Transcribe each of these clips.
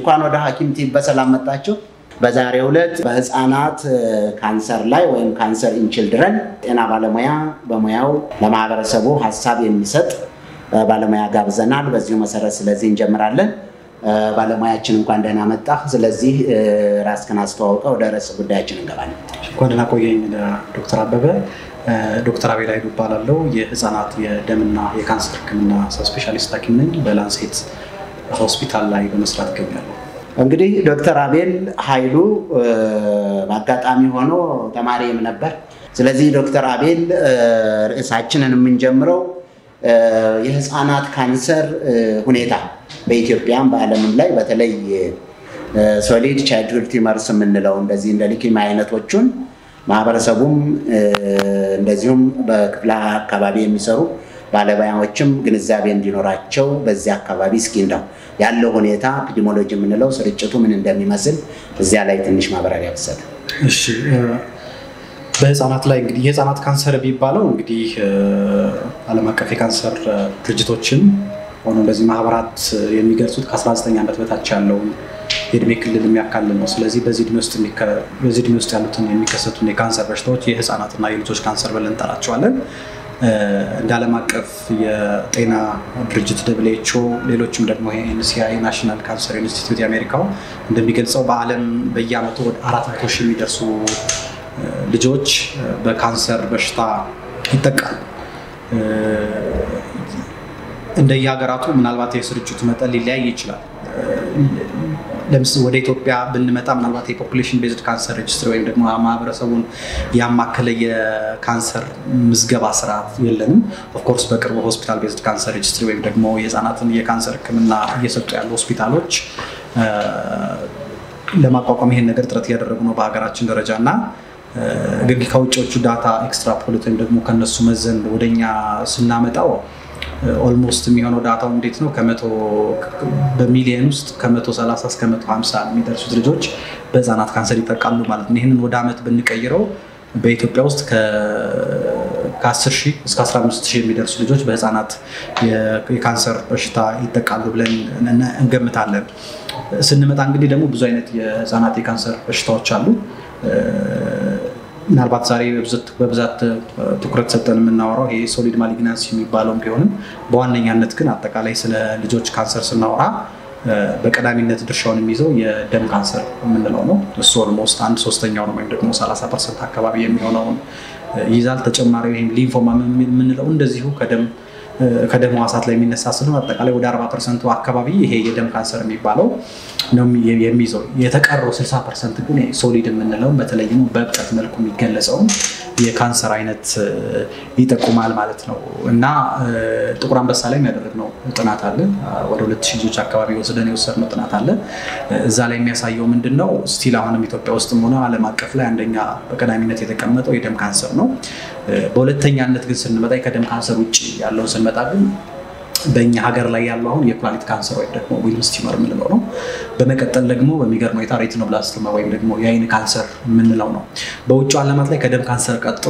እንኳን ወደ ሐኪም ቲቪ በሰላም መጣችሁ። በዛሬው ዕለት በህፃናት ካንሰር ላይ ወይም ካንሰር ኢን ችልድረን ጤና ባለሙያ በሙያው ለማህበረሰቡ ሀሳብ የሚሰጥ ባለሙያ ጋብዘናል። በዚሁ መሰረት ስለዚህ እንጀምራለን። ባለሙያችን እንኳን ደህና መጣህ። ስለዚህ ራስህን አስተዋውቀህ ወደ ርዕሰ ጉዳያችን እንገባለን። እንኳን ደህና ቆየኝ ዶክተር አበበ። ዶክተር አቤል ኃይሉ እባላለሁ። የህፃናት የደምና የካንሰር ህክምና ስፔሻሊስት ሐኪም ነኝ። በላንሴት ሆስፒታል ላይ በመስራት እገኛለሁ። እንግዲህ ዶክተር አቤል ኃይሉ በአጋጣሚ ሆኖ ተማሪም ነበር። ስለዚህ ዶክተር አቤል ርዕሳችንን የምንጀምረው የህፃናት ካንሰር ሁኔታ በኢትዮጵያም በዓለምም ላይ በተለይ ሶሊድ ቻይልድሁድ ቲመርስ የምንለው እንደዚህ እንደ ሊኪማ አይነቶቹን ማህበረሰቡም እንደዚሁም በክፍለ አካባቢ የሚሰሩ ባለሙያዎችም ግንዛቤ እንዲኖራቸው በዚህ አካባቢ እስኪ እንደው ያለው ሁኔታ ኢፒዲሞሎጂ የምንለው ስርጭቱ ምን እንደሚመስል እዚያ ላይ ትንሽ ማብራሪያ ብሰጥ። እሺ በህፃናት ላይ እንግዲህ የህፃናት ካንሰር የሚባለው እንግዲህ ዓለም አቀፍ የካንሰር ድርጅቶችን ሆኖ እንደዚህ ማህበራት የሚገልጹት ከ19 ዓመት በታች ያለውን የእድሜ ክልል የሚያካልል ነው። ስለዚህ በዚህ እድሜ ውስጥ ያሉትን የሚከሰቱን የካንሰር በሽታዎች የህፃናትና የልጆች ካንሰር ብለን እንጠራቸዋለን። እንደ ዓለም አቀፍ የጤና ድርጅት ደብል ኤች ኦ ሌሎችም ደግሞ ኤንሲአይ ናሽናል ካንሰር ኢንስቲትዩት የአሜሪካው እንደሚገልጸው በዓለም በየዓመቱ ወደ አራት መቶ ሺህ የሚደርሱ ልጆች በካንሰር በሽታ ይጠቃሉ። እንደየሀገራቱ ምናልባት የስርጭቱ መጠን ሊለያይ ይችላል። ለምሳሌ ወደ ኢትዮጵያ ብንመጣ ምናልባት የፖፑሌሽን ቤዝድ ካንሰር ሬጅስትሪ ወይም ደግሞ ማህበረሰቡን ያማከለ የካንሰር ምዝገባ ስርዓት የለንም። ኦፍኮርስ በቅርቡ ሆስፒታል ቤዝድ ካንሰር ሬጅስትሪ ወይም ደግሞ የህፃናትን የካንሰር ህክምና እየሰጡ ያሉ ሆስፒታሎች ለማቋቋም ይሄን ነገር ጥረት እያደረጉ ነው በሀገራችን ደረጃ እና ግን ከውጭዎቹ ዳታ ኤክስትራፖሌት ወይም ደግሞ ከነሱ መዘን ወደኛ ስናመጣው ኦልሞስት የሚሆነው ዳታው እንዴት ነው? ከመቶ በሚሊየን ውስጥ ከመቶ ሰላሳ እስከ መቶ ሀምሳ የሚደርሱት ልጆች በህፃናት ካንሰር ይጠቃሉ ማለት ነው። ይህንን ወደ ዓመት ብንቀይረው በኢትዮጵያ ውስጥ ከ10 ሺህ እስከ 15 ሺህ የሚደርሱ ልጆች በህፃናት የካንሰር በሽታ ይጠቃሉ ብለን እንገምታለን። ስንመጣ እንግዲህ ደግሞ ብዙ አይነት የህፃናት የካንሰር በሽታዎች አሉ። ምናልባት ዛሬ በብዛት ትኩረት ሰጠን የምናወራው ይሄ ሶሊድ ማሊግናንስ የሚባለውም ቢሆንም በዋነኛነት ግን አጠቃላይ ስለ ልጆች ካንሰር ስናወራ በቀዳሚነት ድርሻውን የሚይዘው የደም ካንሰር የምንለው ነው። እሱ ኦልሞስት አንድ ሶስተኛው ነው ወይም ደግሞ 30 ፐርሰንት አካባቢ የሚሆነውን ይይዛል። ተጨማሪ ወይም ሊንፎማ የምንለው እንደዚሁ ከደም ከደም ሕዋሳት ላይ የሚነሳ ስለሆነ አጠቃላይ ወደ 40 ፐርሰንቱ አካባቢ ይሄ የደም ካንሰር የሚባለው ነው የሚይዘው። የተቀረው 60 ፐርሰንት ግን ሶሊድ የምንለው በተለይ ደግሞ በእብጠት መልኩ የሚገለጸውን የካንሰር አይነት ይጠቁማል ማለት ነው እና ጥቁር አንበሳ ላይ የሚያደረግነው ጥናት አለ። ወደ 2000 ልጆች አካባቢ ወስደን የወሰድነው ጥናት አለ። እዛ ላይ የሚያሳየው ምንድን ነው? ስቲል አሁንም ኢትዮጵያ ውስጥም ሆነ ዓለም አቀፍ ላይ አንደኛ በቀዳሚነት የተቀመጠው የደም ካንሰር ነው። በሁለተኛነት ግን ስንመጣ ከደም ካንሰር ውጭ ያለውን ስንመጣ ግን በእኛ ሀገር ላይ ያለው አሁን የኩላሊት ካንሰር ወይም ደግሞ ዊልምስ ቲመር የምንለው ነው። በመቀጠል ደግሞ በሚገርም ሁኔታ ሬቲኖብላስቶማ ወይም ደግሞ የአይን ካንሰር የምንለው ነው። በውጭ ዓለማት ላይ ከደም ካንሰር ቀጥሎ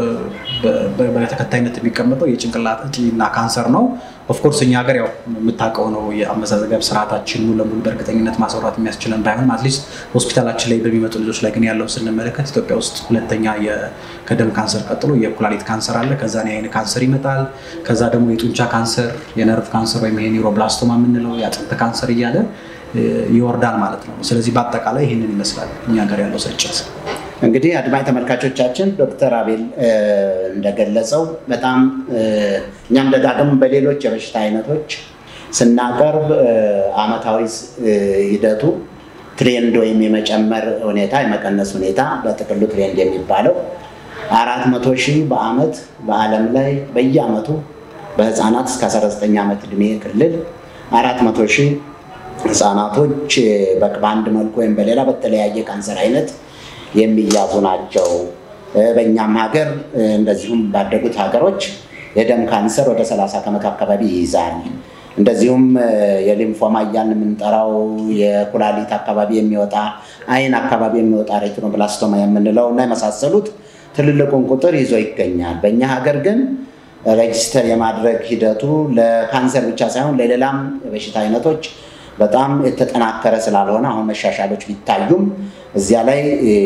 በተከታይነት የሚቀመጠው የጭንቅላት እጢና ካንሰር ነው። ኦፍኮርስ እኛ ሀገር ያው የምታውቀው ነው የአመዛዘገብ ስርዓታችን ሙሉ ለሙሉ በእርግጠኝነት ማስወራት የሚያስችለን ባይሆንም አትሊስት ሆስፒታላችን ላይ በሚመጡ ልጆች ላይ ግን ያለውን ስንመለከት ኢትዮጵያ ውስጥ ሁለተኛ ከደም ካንሰር ቀጥሎ የኩላሊት ካንሰር አለ። ከዛ የአይን ካንሰር ይመጣል። ከዛ ደግሞ የጡንቻ ካንሰር፣ የነርቭ ካንሰር ወይም ኒውሮብላስቶማ የምንለው የአጥንት ካንሰር እያለ ይወርዳል ማለት ነው። ስለዚህ በአጠቃላይ ይህንን ይመስላል እኛ ሀገር ያለው ስርጭት። እንግዲህ አድማጭ ተመልካቾቻችን ዶክተር አቤል እንደገለጸው በጣም እኛም ደጋግም በሌሎች የበሽታ አይነቶች ስናቀርብ አመታዊ ሂደቱ ትሬንድ ወይም የመጨመር ሁኔታ የመቀነስ ሁኔታ በጥቅሉ ትሬንድ የሚባለው አራት መቶ ሺህ በአመት በዓለም ላይ በየአመቱ በህፃናት እስከ 19 ዓመት ዕድሜ ክልል አራት መቶ ሺህ ህፃናቶች በአንድ መልኩ ወይም በሌላ በተለያየ ካንሰር አይነት የሚያዙ ናቸው። በእኛም ሀገር እንደዚሁም ባደጉት ሀገሮች የደም ካንሰር ወደ 30 ከመቶ አካባቢ ይይዛል። እንደዚሁም የሊምፎማ እያልን የምንጠራው የኩላሊት አካባቢ የሚወጣ አይን አካባቢ የሚወጣ ሬቲኖብላስቶማ የምንለው እና የመሳሰሉት ትልልቁን ቁጥር ይዞ ይገኛል። በእኛ ሀገር ግን ሬጅስተር የማድረግ ሂደቱ ለካንሰር ብቻ ሳይሆን ለሌላም የበሽታ አይነቶች በጣም የተጠናከረ ስላልሆነ አሁን መሻሻሎች ቢታዩም እዚያ ላይ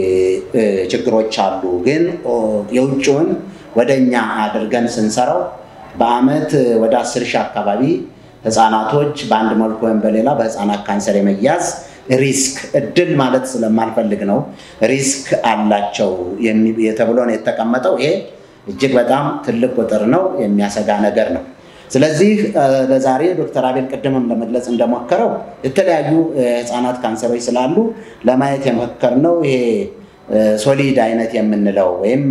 ችግሮች አሉ። ግን የውጭውን ወደ እኛ አድርገን ስንሰራው በአመት ወደ አስር ሺህ አካባቢ ህፃናቶች በአንድ መልኩ ወይም በሌላ በህፃናት ካንሰር የመያዝ ሪስክ እድል ማለት ስለማልፈልግ ነው። ሪስክ አላቸው ተብሎ ነው የተቀመጠው። ይሄ እጅግ በጣም ትልቅ ቁጥር ነው፣ የሚያሰጋ ነገር ነው። ስለዚህ ለዛሬ ዶክተር አቤል ቅድምም ለመግለጽ እንደሞከረው የተለያዩ ህፃናት ካንሰሮች ስላሉ ለማየት የሞከርነው ይሄ ሶሊድ አይነት የምንለው ወይም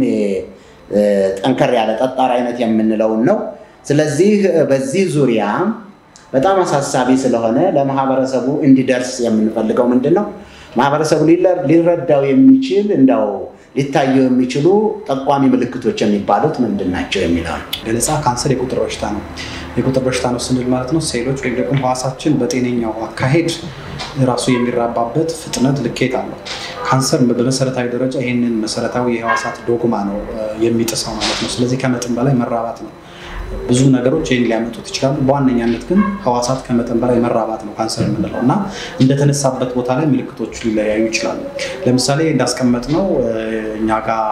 ጠንከር ያለ ጠጣር አይነት የምንለውን ነው። ስለዚህ በዚህ ዙሪያ በጣም አሳሳቢ ስለሆነ ለማህበረሰቡ እንዲደርስ የምንፈልገው ምንድን ነው? ማህበረሰቡ ሊረዳው የሚችል እንደው ሊታዩ የሚችሉ ጠቋሚ ምልክቶች የሚባሉት ምንድን ናቸው የሚለው ነው። ገለጻ ካንሰር የቁጥር በሽታ ነው። የቁጥር በሽታ ነው ስንል ማለት ነው ሴሎች ወይም ደግሞ ህዋሳችን በጤነኛው አካሄድ ራሱ የሚራባበት ፍጥነት ልኬት አለው። ካንሰር በመሰረታዊ ደረጃ ይህንን መሰረታዊ የህዋሳት ዶግማ ነው የሚጥሰው ማለት ነው። ስለዚህ ከመጠን በላይ መራባት ነው። ብዙ ነገሮች ይህን ሊያመጡት ይችላሉ። በዋነኛነት ግን ህዋሳት ከመጠን በላይ መራባት ነው ካንሰር የምንለው እና እንደተነሳበት ቦታ ላይ ምልክቶቹ ሊለያዩ ይችላሉ። ለምሳሌ እንዳስቀመጥነው እኛ ጋር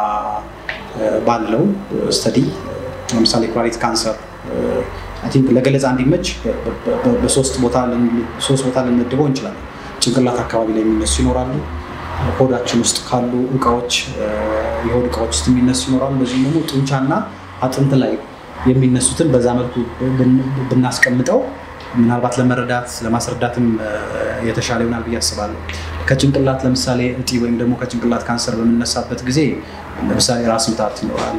ባለው ስተዲ ለምሳሌ ኩላሊት ካንሰር ለገለጻ እንዲመች በሶስት ቦታ ልንመድበው እንችላለን። ጭንቅላት አካባቢ ላይ የሚነሱ ይኖራሉ። ሆዳችን ውስጥ ካሉ እቃዎች የሆድ እቃዎች ውስጥ የሚነሱ ይኖራሉ። እንደዚሁም ደግሞ ጡንቻና አጥንት ላይ የሚነሱትን በዛ መልኩ ብናስቀምጠው ምናልባት ለመረዳት ለማስረዳትም የተሻለ ይሆናል ብዬ አስባለሁ። ከጭንቅላት ለምሳሌ እጢ ወይም ደግሞ ከጭንቅላት ካንሰር በምነሳበት ጊዜ ለምሳሌ ራስ ምታት ይኖራል።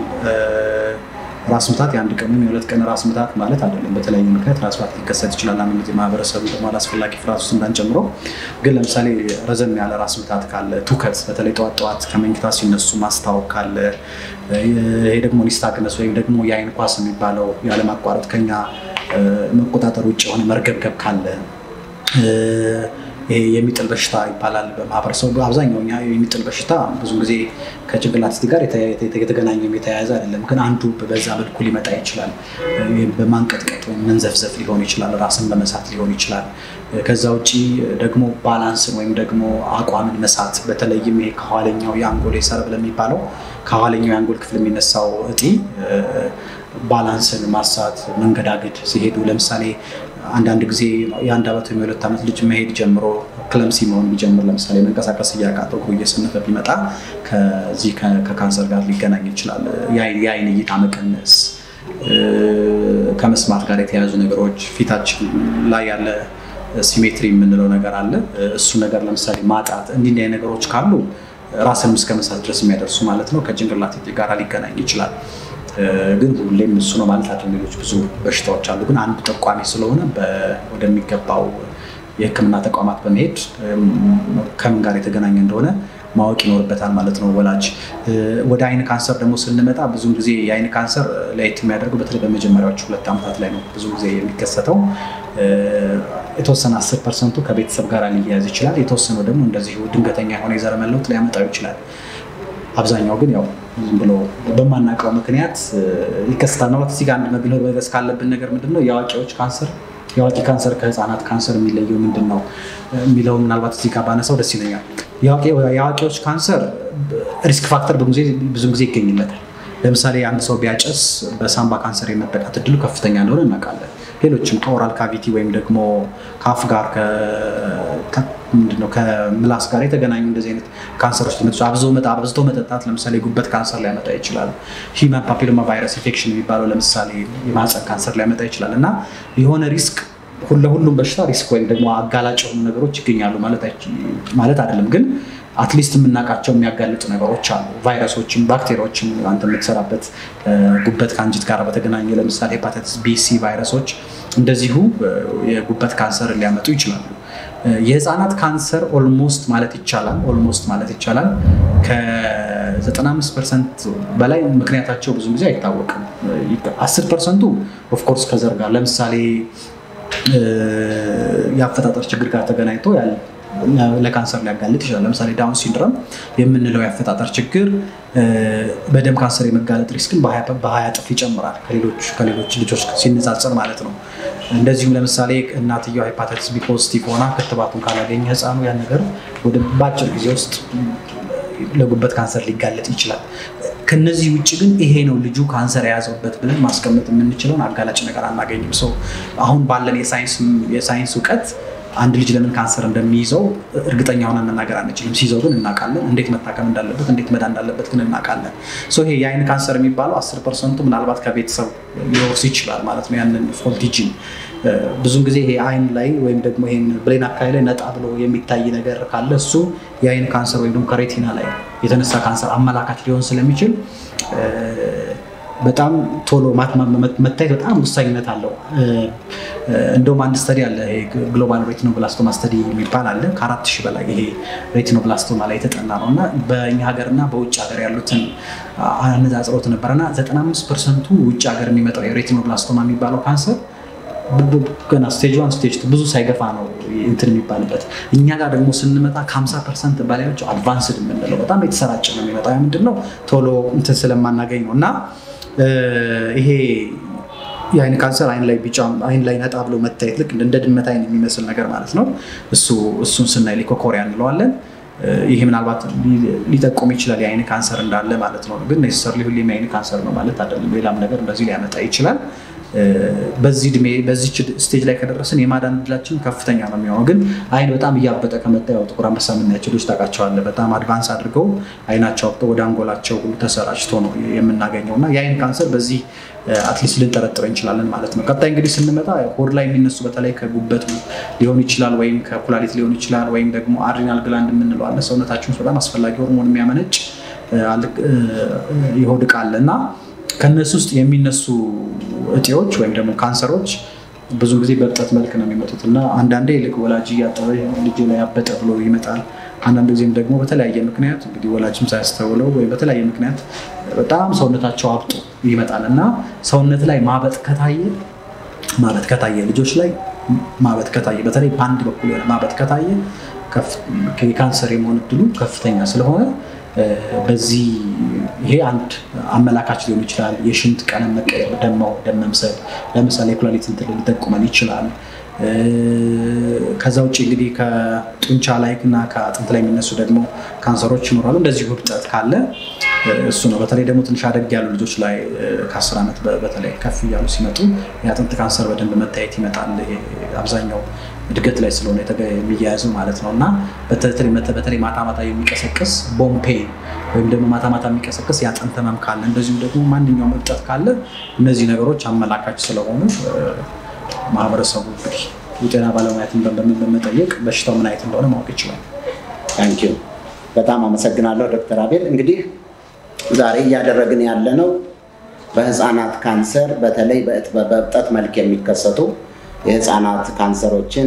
ራስ ምታት የአንድ ቀን ወይም የሁለት ቀን ራስ ምታት ማለት አይደለም። በተለያዩ ምክንያት ራስ ምታት ሊከሰት ይችላል። አንድ ጊዜ ማህበረሰቡ ደግሞ አላስፈላጊ ፍርሃት ውስጥ እንዳንጨምሮ፣ ግን ለምሳሌ ረዘም ያለ ራስ ምታት ካለ፣ ትውከት፣ በተለይ ጠዋት ጠዋት ከመኝታ ሲነሱ ማስታወክ ካለ፣ ይሄ ደግሞ ኒስታግነስ ወይም ደግሞ የአይን ኳስ የሚባለው ያለማቋረጥ ከኛ መቆጣጠር ውጭ የሆነ መርገብገብ ካለ ይሄ የሚጥል በሽታ ይባላል በማህበረሰቡ። አብዛኛው የሚጥል በሽታ ብዙ ጊዜ ከጭንቅላት ስቲ ጋር የተገናኘም የተያያዘ አይደለም፣ ግን አንዱ በዛ መልኩ ሊመጣ ይችላል። በማንቀጥቀጥ ወይም መንዘፍዘፍ ሊሆን ይችላል፣ ራስን በመሳት ሊሆን ይችላል። ከዛ ውጭ ደግሞ ባላንስን ወይም ደግሞ አቋምን መሳት፣ በተለይም ይሄ ከኋለኛው የአንጎል የሰረብ ለሚባለው ከኋለኛው የአንጎል ክፍል የሚነሳው እጢ ባላንስን ማሳት፣ መንገዳገድ ሲሄዱ ለምሳሌ አንዳንድ ጊዜ የአንድ ዓመት ወይም የሁለት ዓመት ልጅ መሄድ ጀምሮ ክለምሲ መሆን ቢጀምር ለምሳሌ መንቀሳቀስ እያቃተው እግሩ እየሰነፈ ቢመጣ ከዚህ ከካንሰር ጋር ሊገናኝ ይችላል። የአይን እይታ መቀነስ፣ ከመስማት ጋር የተያያዙ ነገሮች፣ ፊታችን ላይ ያለ ሲሜትሪ የምንለው ነገር አለ። እሱ ነገር ለምሳሌ ማጣት፣ እንዲህ እንዲህ ነገሮች ካሉ ራስንም እስከ መሳት ድረስ የሚያደርሱ ማለት ነው ከጭንቅላት ጋር ሊገናኝ ይችላል። ግን ሁሌም እሱ ነው ማለት አይደለም። ሌሎች ብዙ በሽታዎች አሉ። ግን አንድ ጠቋሚ ስለሆነ ወደሚገባው የሕክምና ተቋማት በመሄድ ከምን ጋር የተገናኘ እንደሆነ ማወቅ ይኖርበታል ማለት ነው ወላጅ። ወደ አይን ካንሰር ደግሞ ስንመጣ ብዙ ጊዜ የአይን ካንሰር ለየት የሚያደርገው በተለይ በመጀመሪያዎቹ ሁለት ዓመታት ላይ ነው ብዙ ጊዜ የሚከሰተው። የተወሰነ አስር ፐርሰንቱ ከቤተሰብ ጋር ሊያያዝ ይችላል። የተወሰነው ደግሞ እንደዚሁ ድንገተኛ የሆነ የዘረመል ለውጥ ሊያመጣው ይችላል። አብዛኛው ግን ያው ዝም ብሎ በማናውቀው ምክንያት ይከሰታል። ማለት እዚህ ጋር አንድ መግለጽ መድረስ ካለብን ነገር ምንድን ነው የአዋቂዎች ካንሰር የአዋቂ ካንሰር ከህፃናት ካንሰር የሚለየው ምንድን ነው የሚለው ምናልባት እዚህ ጋር ባነሳው ደስ ይለኛል። የአዋቂዎች ካንሰር ሪስክ ፋክተር ብዙ ጊዜ ይገኝለታል። ለምሳሌ አንድ ሰው ቢያጨስ በሳምባ ካንሰር የመጠቃት እድሉ ከፍተኛ እንደሆነ እናውቃለን። ሌሎችም ከኦራል ካቪቲ ወይም ደግሞ ከአፍ ጋር ምንድነው ከምላስ ጋር የተገናኙ እንደዚህ አይነት ካንሰሮች ሊመጡ አብዝቶ መጠጣት ለምሳሌ ጉበት ካንሰር ሊያመጣ ይችላል። ሂውማን ፓፒሎማ ቫይረስ ኢንፌክሽን የሚባለው ለምሳሌ የማህፀን ካንሰር ሊያመጣ ይችላል እና የሆነ ሪስክ ለሁሉም በሽታ ሪስክ ወይም ደግሞ አጋላጭ የሆኑ ነገሮች ይገኛሉ ማለት አይደለም ግን አትሊስት የምናውቃቸው የሚያጋልጡ ነገሮች አሉ። ቫይረሶችም ባክቴሪያዎችም አንተ የምትሰራበት ጉበት ከአንጀት ጋር በተገናኘ ለምሳሌ ሄፓታይተስ ቢ፣ ሲ ቫይረሶች እንደዚሁ የጉበት ካንሰር ሊያመጡ ይችላሉ። የህፃናት ካንሰር ኦልሞስት ማለት ይቻላል ኦልሞስት ማለት ይቻላል ከ95 ፐርሰንት በላይ ምክንያታቸው ብዙ ጊዜ አይታወቅም። 10 ፐርሰንቱ ኦፍኮርስ ከዘር ጋር ለምሳሌ የአፈጣጠር ችግር ጋር ተገናኝቶ ያለ ለካንሰር ሊያጋልጥ ይችላል። ለምሳሌ ዳውን ሲንድረም የምንለው የአፈጣጠር ችግር በደም ካንሰር የመጋለጥ ሪስክን በሀያ እጥፍ ይጨምራል ከሌሎች ልጆች ሲነጻጸር ማለት ነው። እንደዚሁም ለምሳሌ እናትየው ሄፓታይተስ ቢ ፖዚቲቭ ሆና ክትባቱን ካላገኘ ህፃኑ ያን ነገር ወደ በአጭር ጊዜ ውስጥ ለጉበት ካንሰር ሊጋለጥ ይችላል። ከነዚህ ውጭ ግን ይሄ ነው ልጁ ካንሰር የያዘበት ብለን ማስቀመጥ የምንችለውን አጋላጭ ነገር አናገኝም። ሰው አሁን ባለን የሳይንስ እውቀት አንድ ልጅ ለምን ካንሰር እንደሚይዘው እርግጠኛ ሆነን መናገር አንችልም። ሲይዘው ግን እናውቃለን። እንዴት መታከም እንዳለበት፣ እንዴት መዳን እንዳለበት ግን እናውቃለን። ይሄ የአይን ካንሰር የሚባለው አስር ፐርሰንቱ ምናልባት ከቤተሰብ ሊወርስ ይችላል ማለት ነው። ያንን ፎልቲ ጂን ብዙን ጊዜ ይሄ አይን ላይ ወይም ደግሞ ይሄን ብሬን አካባቢ ላይ ነጣ ብሎ የሚታይ ነገር ካለ እሱ የአይን ካንሰር ወይም ደግሞ ከሬቲና ላይ የተነሳ ካንሰር አመላካች ሊሆን ስለሚችል በጣም ቶሎ መታየት በጣም ወሳኝነት አለው። እንደውም አንድ ስተዲ አለ ግሎባል ሬቲኖብላስቶማ ስተዲ የሚባል አለ። ከአራት ሺህ በላይ ይሄ ሬቲኖብላስቶማ ላይ የተጠና ነው እና በእኛ ሀገርና በውጭ ሀገር ያሉትን አነጻጽሮት ነበረና 95 ፐርሰንቱ ውጭ ሀገር የሚመጣው የሬቲኖብላስቶማ የሚባለው ካንሰር ገና ስቴጅ ዋን ስቴጅ ብዙ ሳይገፋ ነው እንትን የሚባልበት። እኛ ጋር ደግሞ ስንመጣ ከ50 ፐርሰንት በላዮች አድቫንስድ የምንለው በጣም የተሰራጨ ነው የሚመጣው። ያ ምንድን ነው ቶሎ እንትን ስለማናገኝ ነው እና ይሄ የአይን ካንሰር አይን ላይ ቢጫ አይን ላይ ነጣ ብሎ መታየት ልክ እንደ ድመት አይን የሚመስል ነገር ማለት ነው። እሱ እሱን ስናይ ሊኮኮሪያ እንለዋለን። ይሄ ምናልባት ሊጠቁም ይችላል የአይን ካንሰር እንዳለ ማለት ነው። ግን ኔሰሰርሊ ሁሌም የአይን ካንሰር ነው ማለት አይደለም። ሌላም ነገር እንደዚህ ሊያመጣ ይችላል። በዚህ እድሜ በዚህ ስቴጅ ላይ ከደረስን የማዳን እድላችን ከፍተኛ ነው የሚሆነው። ግን አይን በጣም እያበጠ ከመጣ ያው ጥቁር አንበሳ የምናያቸው ልጆች ታውቃቸዋለህ። በጣም አድቫንስ አድርገው አይናቸው አብጦ ወደ አንጎላቸው ሁሉ ተሰራጭቶ ነው የምናገኘው እና የአይን ካንሰር በዚህ አትሊስት ልንጠረጥር እንችላለን ማለት ነው። ቀጣይ እንግዲህ ስንመጣ ሆድ ላይ የሚነሱ በተለይ ከጉበት ሊሆን ይችላል ወይም ከኩላሊት ሊሆን ይችላል ወይም ደግሞ አድሪናል ግላንድ የምንለው አለ። ሰውነታችን ውስጥ በጣም አስፈላጊ ሆርሞን የሚያመነጭ የሆድ ዕቃ አለ እና ከነሱ ውስጥ የሚነሱ እጢዎች ወይም ደግሞ ካንሰሮች ብዙ ጊዜ በእብጠት መልክ ነው የሚመጡት እና አንዳንዴ ልክ ወላጅ እያጠበ ልጅ ላይ ያበጠ ብሎ ይመጣል። አንዳንድ ጊዜም ደግሞ በተለያየ ምክንያት እንግዲህ ወላጅም ሳያስተውለው ወይም በተለያየ ምክንያት በጣም ሰውነታቸው አብጦ ይመጣል እና ሰውነት ላይ ማበጥ ከታየ ማበጥ ከታየ ልጆች ላይ ማበጥ ከታየ በተለይ በአንድ በኩል የሆነ ማበጥ ከታየ የካንሰር የመሆን እድሉ ከፍተኛ ስለሆነ በዚህ ይሄ አንድ አመላካች ሊሆን ይችላል። የሽንት ቀለም መቀየር፣ ደማው ደም መምሰል፣ ለምሳሌ የኩላሊት እንትን ሊጠቁመን ይችላል። ከዛ ውጭ እንግዲህ ከጡንቻ ላይ እና ከአጥንት ላይ የሚነሱ ደግሞ ካንሰሮች ይኖራሉ። እንደዚሁ እብጠት ካለ እሱ ነው። በተለይ ደግሞ ትንሽ አደግ ያሉ ልጆች ላይ ከአስር ዓመት በተለይ ከፍ እያሉ ሲመጡ የአጥንት ካንሰር በደንብ መታየት ይመጣል። አብዛኛው እድገት ላይ ስለሆነ የሚያያዘው ማለት ነው እና በተለይ ማታ ማታ የሚቀሰቅስ ቦምፔ ወይም ደግሞ ማታ ማታ የሚቀሰቅስ የአጥንት ህመም ካለ እንደዚሁም ደግሞ ማንኛውም እብጠት ካለ እነዚህ ነገሮች አመላካች ስለሆኑ ማህበረሰቡ እንግዲህ የጤና ባለሙያትን በመጠየቅ በሽታው ምን አይነት እንደሆነ ማወቅ ይችላል። ታንኪዩ በጣም አመሰግናለሁ ዶክተር አቤል። እንግዲህ ዛሬ እያደረግን ያለ ነው በህፃናት ካንሰር በተለይ በእብጠት መልክ የሚከሰቱ የህፃናት ካንሰሮችን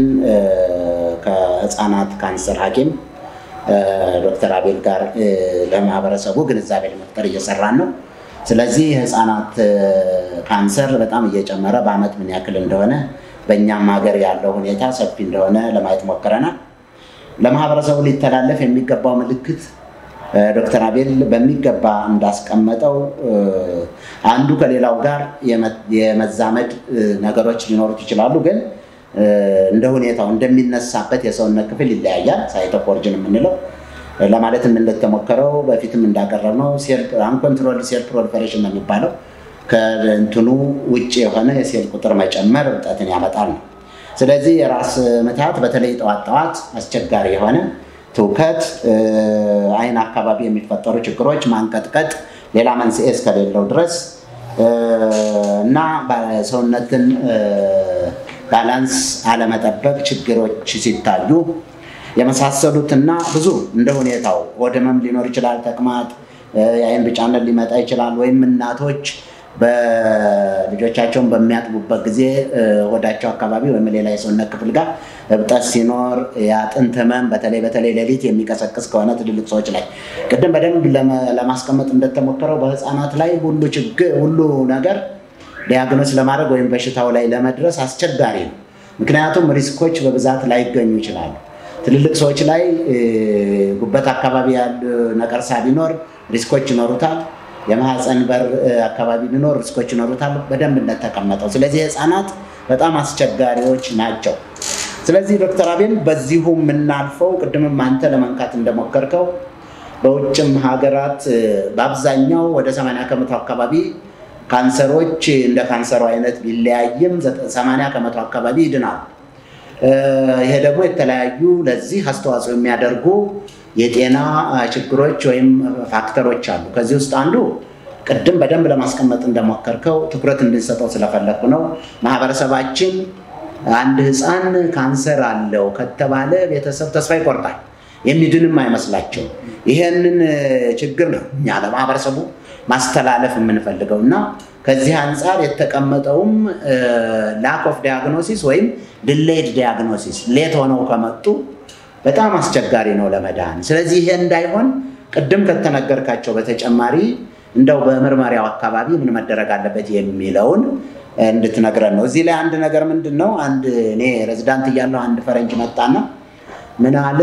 ከህፃናት ካንሰር ሐኪም ዶክተር አቤል ጋር ለማህበረሰቡ ግንዛቤ ለመፍጠር እየሰራን ነው። ስለዚህ የህፃናት ካንሰር በጣም እየጨመረ በአመት ምን ያክል እንደሆነ በእኛም ሀገር ያለው ሁኔታ ሰፊ እንደሆነ ለማየት ሞክረናል። ለማህበረሰቡ ሊተላለፍ የሚገባው ምልክት ዶክተር አቤል በሚገባ እንዳስቀመጠው አንዱ ከሌላው ጋር የመዛመድ ነገሮች ሊኖሩት ይችላሉ። ግን እንደ ሁኔታው እንደሚነሳበት የሰውነት ክፍል ይለያያል። ሳይቶፖርጅን የምንለው ለማለት እንደተሞከረው በፊትም እንዳቀረብነው አንኮንትሮል ሴል ፕሮሊፈሬሽን ነው የሚባለው ከእንትኑ ውጭ የሆነ የሴል ቁጥር መጨመር እብጠትን ያመጣል ነው። ስለዚህ የራስ ምታት በተለይ ጠዋት ጠዋት አስቸጋሪ የሆነ ትውከት፣ አይን አካባቢ የሚፈጠሩ ችግሮች፣ ማንቀጥቀጥ ሌላ መንስኤ እስከሌለው ድረስ እና ሰውነትን ባላንስ አለመጠበቅ ችግሮች ሲታዩ የመሳሰሉትና ብዙ እንደ ሁኔታው ሆድ ህመም ሊኖር ይችላል፣ ተቅማጥ፣ የአይን ቢጫነት ሊመጣ ይችላል። ወይም እናቶች በልጆቻቸውን በሚያጥቡበት ጊዜ ሆዳቸው አካባቢ ወይም ሌላ የሰውነት ክፍል ጋር እብጠት ሲኖር የአጥንት ህመም በተለይ በተለይ ሌሊት የሚቀሰቅስ ከሆነ ትልልቅ ሰዎች ላይ ቅድም በደንብ ለማስቀመጥ እንደተሞከረው በህፃናት ላይ ሁሉ ችግር ሁሉ ነገር ዲያግኖስ ለማድረግ ወይም በሽታው ላይ ለመድረስ አስቸጋሪ ነው። ምክንያቱም ሪስኮች በብዛት ላይገኙ ይችላሉ። ትልልቅ ሰዎች ላይ ጉበት አካባቢ ያሉ ነቀርሳ ቢኖር ሪስኮች ይኖሩታል። የማህፀን በር አካባቢ ቢኖር ሪስኮች ይኖሩታል በደንብ እንደተቀመጠው። ስለዚህ ህፃናት በጣም አስቸጋሪዎች ናቸው። ስለዚህ ዶክተር አቤል በዚሁ የምናልፈው ቅድምም አንተ ለመንካት እንደሞከርከው በውጭም ሀገራት በአብዛኛው ወደ 80 ከመቶ አካባቢ ካንሰሮች እንደ ካንሰሩ አይነት ቢለያይም 80 ከመቶ አካባቢ ይድናል። ይሄ ደግሞ የተለያዩ ለዚህ አስተዋጽኦ የሚያደርጉ የጤና ችግሮች ወይም ፋክተሮች አሉ። ከዚህ ውስጥ አንዱ ቅድም በደንብ ለማስቀመጥ እንደሞከርከው ትኩረት እንድንሰጠው ስለፈለግኩ ነው። ማህበረሰባችን አንድ ህፃን ካንሰር አለው ከተባለ ቤተሰብ ተስፋ ይቆርጣል፣ የሚድንም አይመስላቸው። ይሄንን ችግር ነው እኛ ለማህበረሰቡ ማስተላለፍ የምንፈልገው እና ከዚህ አንጻር የተቀመጠውም ላክ ኦፍ ዲያግኖሲስ ወይም ድሌድ ዲያግኖሲስ ሌት ሆነው ከመጡ በጣም አስቸጋሪ ነው ለመዳን። ስለዚህ ይሄ እንዳይሆን ቅድም ከተነገርካቸው በተጨማሪ እንደው በምርመሪያው አካባቢ ምን መደረግ አለበት የሚለውን እንድትነግረን ነው። እዚህ ላይ አንድ ነገር ምንድን ነው፣ አንድ እኔ ሬዚዳንት እያለሁ አንድ ፈረንጅ መጣና ምን አለ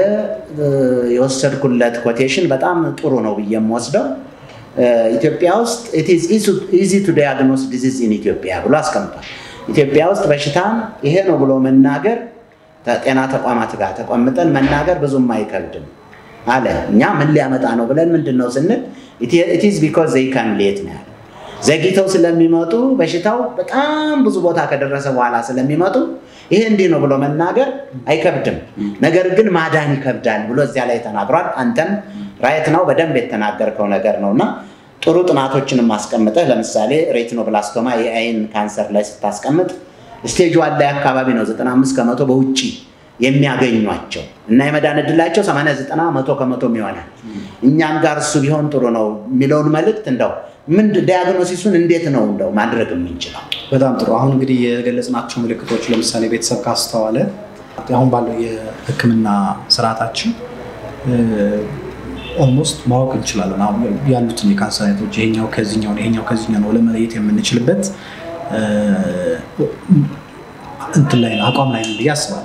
የወሰድኩለት ኮቴሽን በጣም ጥሩ ነው ብዬ የምወስደው ኢትዮጵያ ውስጥ ኢዚ ቱ ዲያግኖስ ዲዚዝ ኢን ኢትዮጵያ ብሎ አስቀምጧል። ኢትዮጵያ ውስጥ በሽታን ይሄ ነው ብሎ መናገር ከጤና ተቋማት ጋር ተቀምጠን መናገር ብዙም አይከብድም አለ። እኛ ምን ሊያመጣ ነው ብለን ምንድን ነው ስንል ኢትዝ ቢኮዝ ዘይ ካም ሌት ነው ያለ። ዘግይተው ስለሚመጡ በሽታው በጣም ብዙ ቦታ ከደረሰ በኋላ ስለሚመጡ ይሄ እንዲህ ነው ብሎ መናገር አይከብድም፣ ነገር ግን ማዳን ይከብዳል ብሎ እዚያ ላይ ተናግሯል። አንተም ራይት ነው በደንብ የተናገርከው ነገር ነው እና ጥሩ ጥናቶችንም ማስቀምጠህ ለምሳሌ ሬቲኖብላስቶማ የአይን ካንሰር ላይ ስታስቀምጥ ስቴጅ ዋን ላይ አካባቢ ነው 95 ከመቶ በውጭ የሚያገኟቸው እና የመዳን እድላቸው 89 መቶ ከመቶ ይሆናል። እኛም ጋር እሱ ቢሆን ጥሩ ነው የሚለውን መልእክት እንደው ምን ዲያግኖሲሱን እንዴት ነው እንደው ማድረግ የምንችለው? በጣም ጥሩ። አሁን እንግዲህ የገለጽናቸው ምልክቶች ለምሳሌ ቤተሰብ ካስተዋለ አሁን ባለው የሕክምና ስርዓታችን ኦልሞስት ማወቅ እንችላለን። አሁን ያሉትን የካንሰር አይነቶች ይሄኛው ከዚኛው ነው ይሄኛው ከዚኛው ነው ለመለየት የምንችልበት እንትን ላይ ነው አቋም ላይ ነው ብዬ አስባለሁ።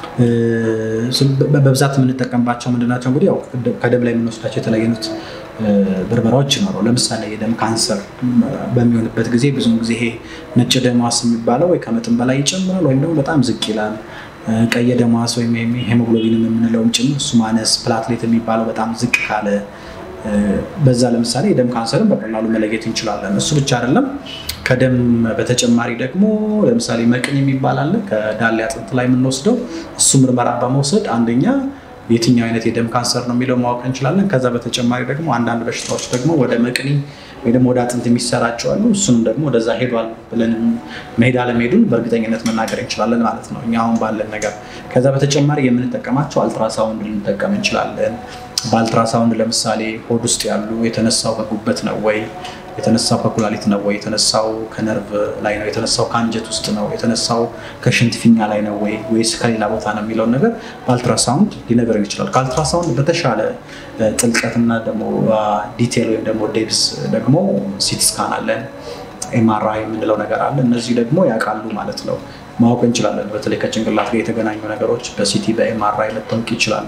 በብዛት የምንጠቀምባቸው ምንድናቸው? እንግዲህ ያው ከደም ላይ የምንወስዳቸው የተለያዩ አይነት ብርበራዎች ይኖሩ። ለምሳሌ የደም ካንሰር በሚሆንበት ጊዜ ብዙውን ጊዜ ይሄ ነጭ ደም ሕዋስ የሚባለው ወይ ከመጠን በላይ ይጨምራል ወይም ደግሞ በጣም ዝቅ ይላል። ቀይ ደም ሕዋስ ወይም ሄሞግሎቢን የምንለውም ጭምር እሱ ማነስ፣ ፕላትሌት የሚባለው በጣም ዝቅ ካለ በዛ ለምሳሌ የደም ካንሰርን በቀላሉ መለየት እንችላለን። እሱ ብቻ አይደለም። ከደም በተጨማሪ ደግሞ ለምሳሌ መቅን የሚባል አለ ከዳሌ አጥንት ላይ የምንወስደው እሱ ምርመራ በመውሰድ አንደኛ የትኛው አይነት የደም ካንሰር ነው የሚለው ማወቅ እንችላለን። ከዛ በተጨማሪ ደግሞ አንዳንድ በሽታዎች ደግሞ ወደ መቅኒ ወይ ደግሞ ወደ አጥንት የሚሰራጩ አሉ። እሱንም ደግሞ ወደዛ ሄዷል ብለን መሄድ አለመሄዱን በእርግጠኝነት መናገር እንችላለን ማለት ነው እኛ አሁን ባለን ነገር። ከዛ በተጨማሪ የምንጠቀማቸው አልትራሳውንድ ልንጠቀም እንችላለን። በአልትራሳውንድ ለምሳሌ ሆድ ውስጥ ያሉ የተነሳው ከጉበት ነው ወይ የተነሳው ከኩላሊት ነው ወይ የተነሳው ከነርቭ ላይ ነው የተነሳው ከአንጀት ውስጥ ነው የተነሳው ከሽንት ፊኛ ላይ ነው ወይ ወይስ ከሌላ ቦታ ነው የሚለውን ነገር በአልትራሳውንድ ሊነገረን ይችላል። ከአልትራሳውንድ በተሻለ ጥልቀትና ደግሞ ዲቴል ወይም ደግሞ ዴፕስ ደግሞ ሲቲ ስካን አለን፣ ኤምአርአይ የምንለው ነገር አለ። እነዚህ ደግሞ ያውቃሉ ማለት ነው ማወቅ እንችላለን። በተለይ ከጭንቅላት ጋር የተገናኙ ነገሮች በሲቲ በኤምአርአይ መታወቅ ይችላሉ።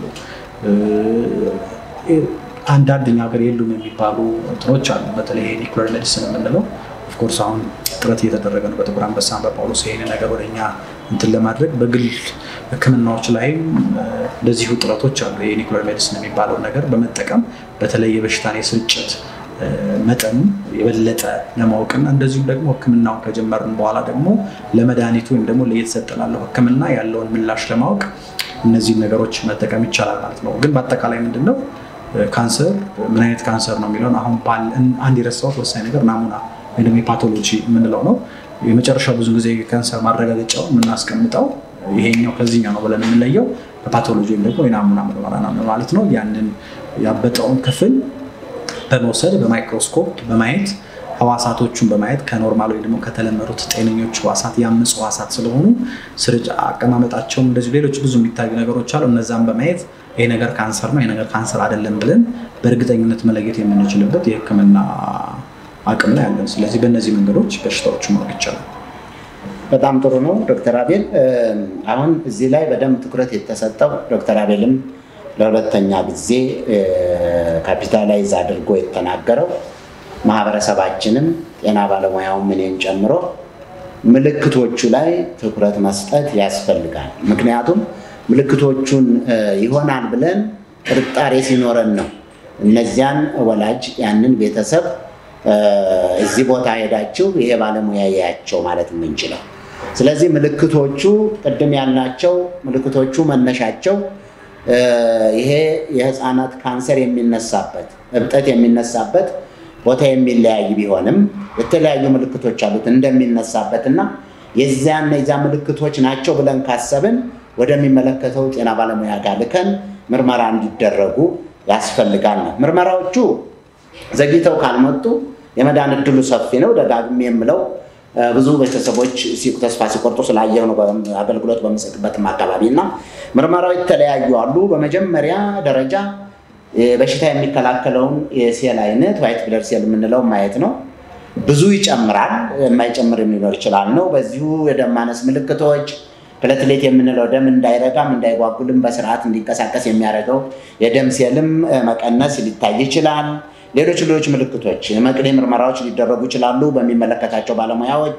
አንዳንድ እኛ ሀገር የሉም የሚባሉ እንትኖች አሉ። በተለይ ኒኩለር ሜዲሲን የምንለው ኦፍኮርስ አሁን ጥረት እየተደረገ ነው በጥቁር አንበሳ በጳውሎስ ይሄን ነገር ወደኛ እንትን ለማድረግ በግል ሕክምናዎች ላይም እንደዚሁ ጥረቶች አሉ። የኒኩለር ሜዲሲን የሚባለውን ነገር በመጠቀም በተለይ የበሽታን የስርጭት መጠኑ የበለጠ ለማወቅና እንደዚሁም ደግሞ ሕክምናውን ከጀመርን በኋላ ደግሞ ለመድኃኒቱ ወይም ደግሞ ለእየተሰጠ ላለው ሕክምና ያለውን ምላሽ ለማወቅ እነዚህን ነገሮች መጠቀም ይቻላል ማለት ነው። ግን በአጠቃላይ ምንድን ነው ካንሰር ምን አይነት ካንሰር ነው የሚለውን አሁን አንድ የረሳሁት ወሳኝ ነገር ናሙና ወይ ደግሞ የፓቶሎጂ የምንለው ነው። የመጨረሻው ብዙ ጊዜ ካንሰር ማረጋገጫው የምናስቀምጠው ይሄኛው ከዚህኛው ነው ብለን የምንለየው በፓቶሎጂ ወይም ደግሞ የናሙና ምርመራ ነው ማለት ነው። ያንን ያበጠውን ክፍል በመውሰድ በማይክሮስኮፕ በማየት ህዋሳቶቹን በማየት ከኖርማል ወይ ደግሞ ከተለመዱት ጤነኞች ህዋሳት ያምፁ ህዋሳት ስለሆኑ ስርጭ አቀማመጣቸውም እንደዚሁ ሌሎች ብዙ የሚታዩ ነገሮች አሉ። እነዛን በማየት ይሄ ነገር ካንሰር ነው፣ ይሄ ነገር ካንሰር አይደለም ብለን በእርግጠኝነት መለየት የምንችልበት የህክምና አቅም ላይ አለን። ስለዚህ በእነዚህ መንገዶች በሽታዎቹ ማወቅ ይቻላል። በጣም ጥሩ ነው ዶክተር አቤል። አሁን እዚህ ላይ በደንብ ትኩረት የተሰጠው ዶክተር አቤልም ለሁለተኛ ጊዜ ካፒታላይዝ አድርጎ የተናገረው ማህበረሰባችንም ጤና ባለሙያውም እኔን ጨምሮ ምልክቶቹ ላይ ትኩረት መስጠት ያስፈልጋል። ምክንያቱም ምልክቶቹን ይሆናል ብለን ጥርጣሬ ሲኖረን ነው እነዚያን ወላጅ ያንን ቤተሰብ እዚህ ቦታ ሄዳችሁ ይሄ ባለሙያ ያያቸው ማለት የምንችለው። ስለዚህ ምልክቶቹ ቅድም ያልናቸው ምልክቶቹ መነሻቸው ይሄ የህፃናት ካንሰር የሚነሳበት እብጠት የሚነሳበት ቦታ የሚለያይ ቢሆንም የተለያዩ ምልክቶች አሉት እንደሚነሳበት እና የዚያን የዚያ ምልክቶች ናቸው ብለን ካሰብን ወደሚመለከተው ጤና ባለሙያ ጋር ልከን ምርመራ እንዲደረጉ ያስፈልጋል ነው። ምርመራዎቹ ዘግይተው ካልመጡ የመዳን እድሉ ሰፊ ነው። ደጋግሜ የምለው ብዙ ቤተሰቦች ተስፋ ሲቆርጡ ስላየው ነው አገልግሎት በምሰጥበትም አካባቢ እና ምርመራው የተለያዩ አሉ። በመጀመሪያ ደረጃ በሽታ የሚከላከለውን የሴል አይነት ዋይት ብለድ ሴል የምንለው ማየት ነው። ብዙ ይጨምራል፣ የማይጨምር ሊኖር ይችላል ነው። በዚሁ የደም ማነስ ምልክቶች ፕሌትሌት የምንለው ደም እንዳይረጋም እንዳይጓጉልም በስርዓት እንዲንቀሳቀስ የሚያደርገው የደም ሴልም መቀነስ ሊታይ ይችላል። ሌሎች ሌሎች ምልክቶች መቅኔ ምርመራዎች ሊደረጉ ይችላሉ በሚመለከታቸው ባለሙያዎች